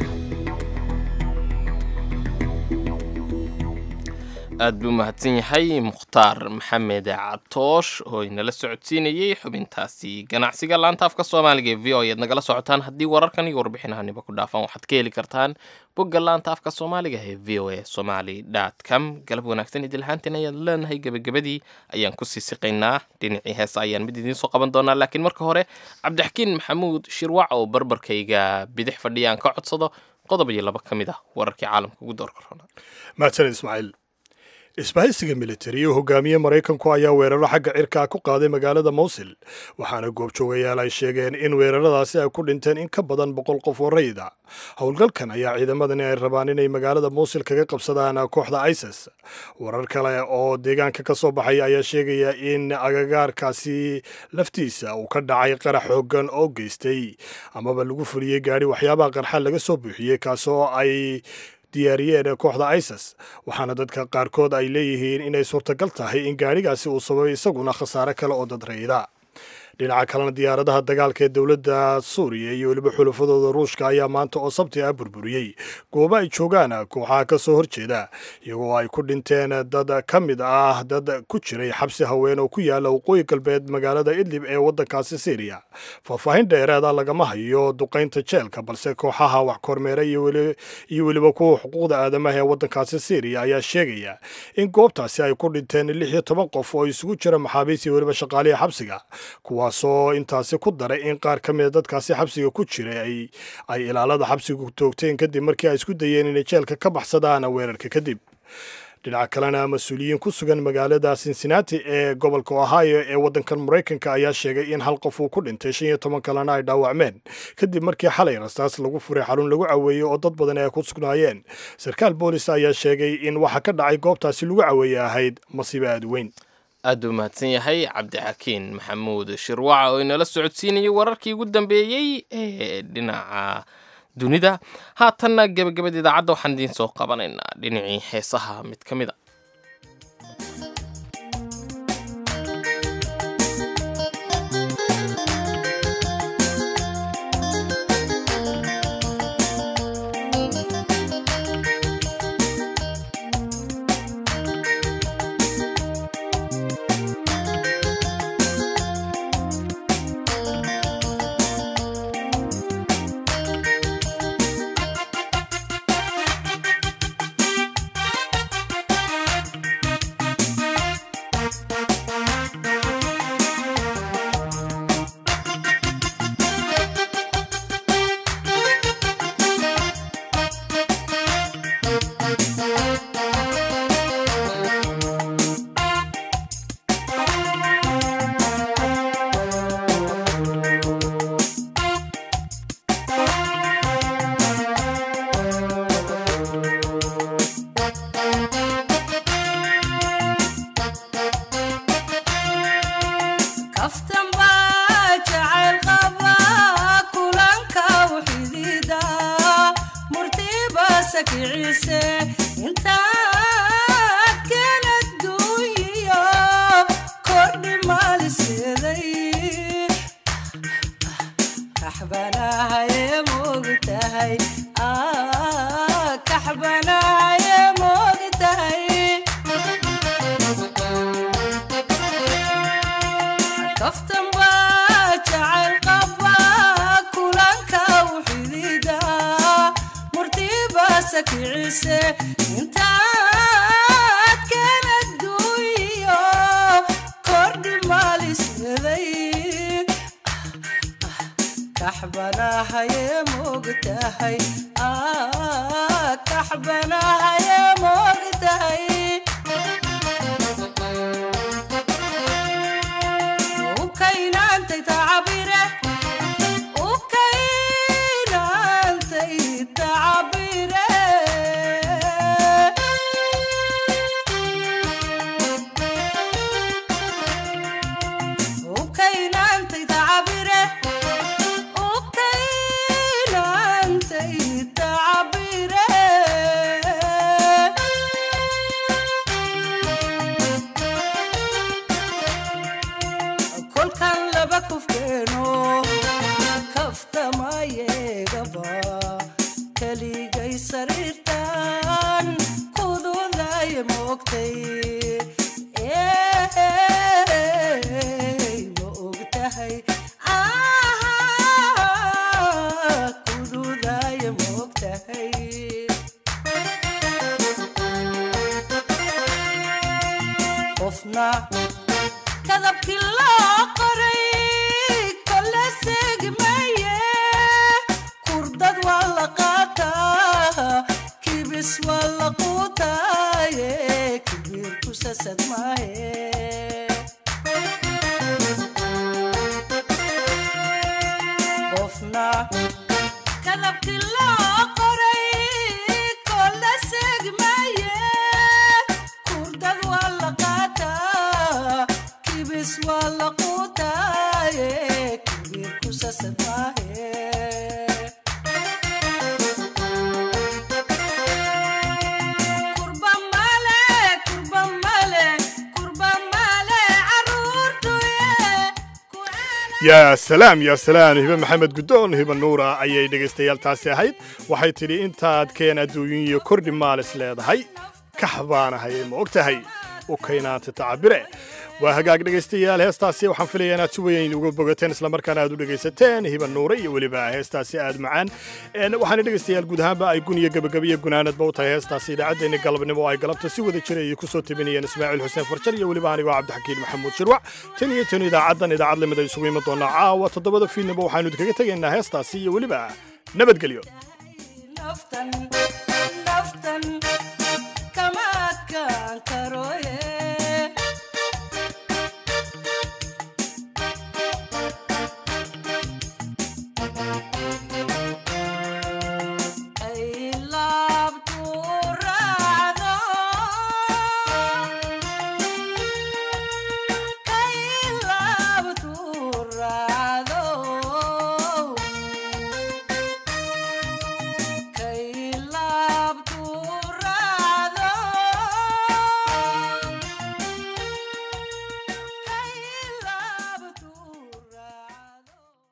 aad buu mahadsan yahay mukhtaar maxamed catoosh oo inala socodsiinayey xubintaasi ganacsiga laanta afka soomaaliga ee v o ead nagala socotaan haddii wararkan iyo warbixinahaniba ku dhaafaan waxaad ka heli kartaan bogga laanta afka soomaaliga ee v o a somaly com galab wanaagsan idilhaantiin ayaad leenahay gebagabadii ayaan kusii siqaynaa dhinacii heesa ayaan mid idiin soo qaban doonaa laakiin marka hore cabdixakiin maxamuud shirwac oo barbarkayga bidix fadhiyaan ka codsado qodob iyo laba ka mid ah wararkii caalamka ugu doorka roona mahadsaned ismaaciil isbahaysiga militari oo hogaamiye maraykanku ayaa weeraro xagga cirkaa ku qaaday magaalada mowsil waxaana goobjoogayaal ay sheegeen in weeraradaasi ay ku dhinteen in ka badan boqol qof oo rayida howlgalkan ayaa ciidamadani ay rabaan inay magaalada mowsil kaga qabsadaan kooxda isis warar kale oo deegaanka ka soo baxaya ayaa sheegaya in agagaarkaasi laftiisa uu ka dhacay qarax xoogan oo geystay amaba lagu fuliyey gaadhi waxyaabaha qarxa laga soo buuxiyey kaasoo ay diyaariyeen kooxda isis waxaana dadka qaarkood ay leeyihiin inay suurtagal tahay in gaadhigaasi uu sababay isaguna khasaare kale oo dadrayda dhinaca kalena diyaaradaha dagaalka ee dowladda suuriya iyo weliba xulafadooda ruushka ayaa maanta oo sabti ah burburiyey goobo ay joogaan kooxaha ka soo horjeeda iyagoo ay ku dhinteen dad ka mid ah dad ku jiray xabsi haween oo ku yaala waqooyi galbeed magaalada idlib ee waddankaasi syriya faahfaahin dheereeda lagama hayo duqaynta jeelka balse kooxaha wax kormeera iyo weliba kuwa xuquuqda aadamaha ee waddankaasi syriya ayaa sheegaya in goobtaasi ay ku dhinteen lix iyo toban qof oo isugu jira maxaabiis iyo weliba shaqaalihi xabsiga kuwaasoo intaasi ku daray in qaar ka mida dadkaasi xabsiga ku jiray ay ilaalada xabsigu toogteen kadib markii ay isku dayeen inay jeelka ka baxsadaan weerarka kadib dhinaca kalena mas-uuliyiin ku sugan magaalada cincinnati ee gobolka ohio ee waddankan maraykanka ayaa sheegay in hal qof uu ku dhintay shan iyo toban kalena ay dhaawacmeen kadib markii xalay rastaas lagu furay xarun lagu caweeyey oo dad badan ay ku sugnaayeen sarkaal boolis ayaa sheegay in waxa ka dhacay goobtaasi lagu caweeye ahayd masiibo aad weyn aad buu mahadsan yahay cabdixakiin maxamuud shirwaca oo inala socodsiinayay wararkii ugu dambeeyey ee dhinaca dunida haatanna gebagabada idaacadda waxaan idiin soo qabanaynaa dhinacii heesaha mid ka mid a yaa salaam yaa salaam hibe maxamed guddoon hibe nuura ayay dhegaystayaal taasi ahayd waxay tidhi intaad keen adduunyin iyo kordhi maalis leedahay kax baanahay ma og tahay u kaynaanta tacabire waa hagaag dhegaystayaal heestaasi waxaan filaya inaad si weyn uga bogateen islamarkaana aad u dhegaysateen hiba nuure iyo weliba heestaasi aad macaan waxaana dhegaystayaal guud ahaanba ay guniyo gebagabiyo gunaanadba u tahay heestaasi idaacaddeenni galabnimo oo ay galabta si wada jira ay ku soo tabinayeen ismaaciil xuseen farjar iyo weliba anigoo cabdixakiin maxamuud shirwac tan iyo tan idaacaddan idaacad lamid ay isugu iman doonaa caawa toddobada fiidnaba waxaanu idinkaga tegaynaa heestaasi iyo weliba nabadgelyo kama adkaan karo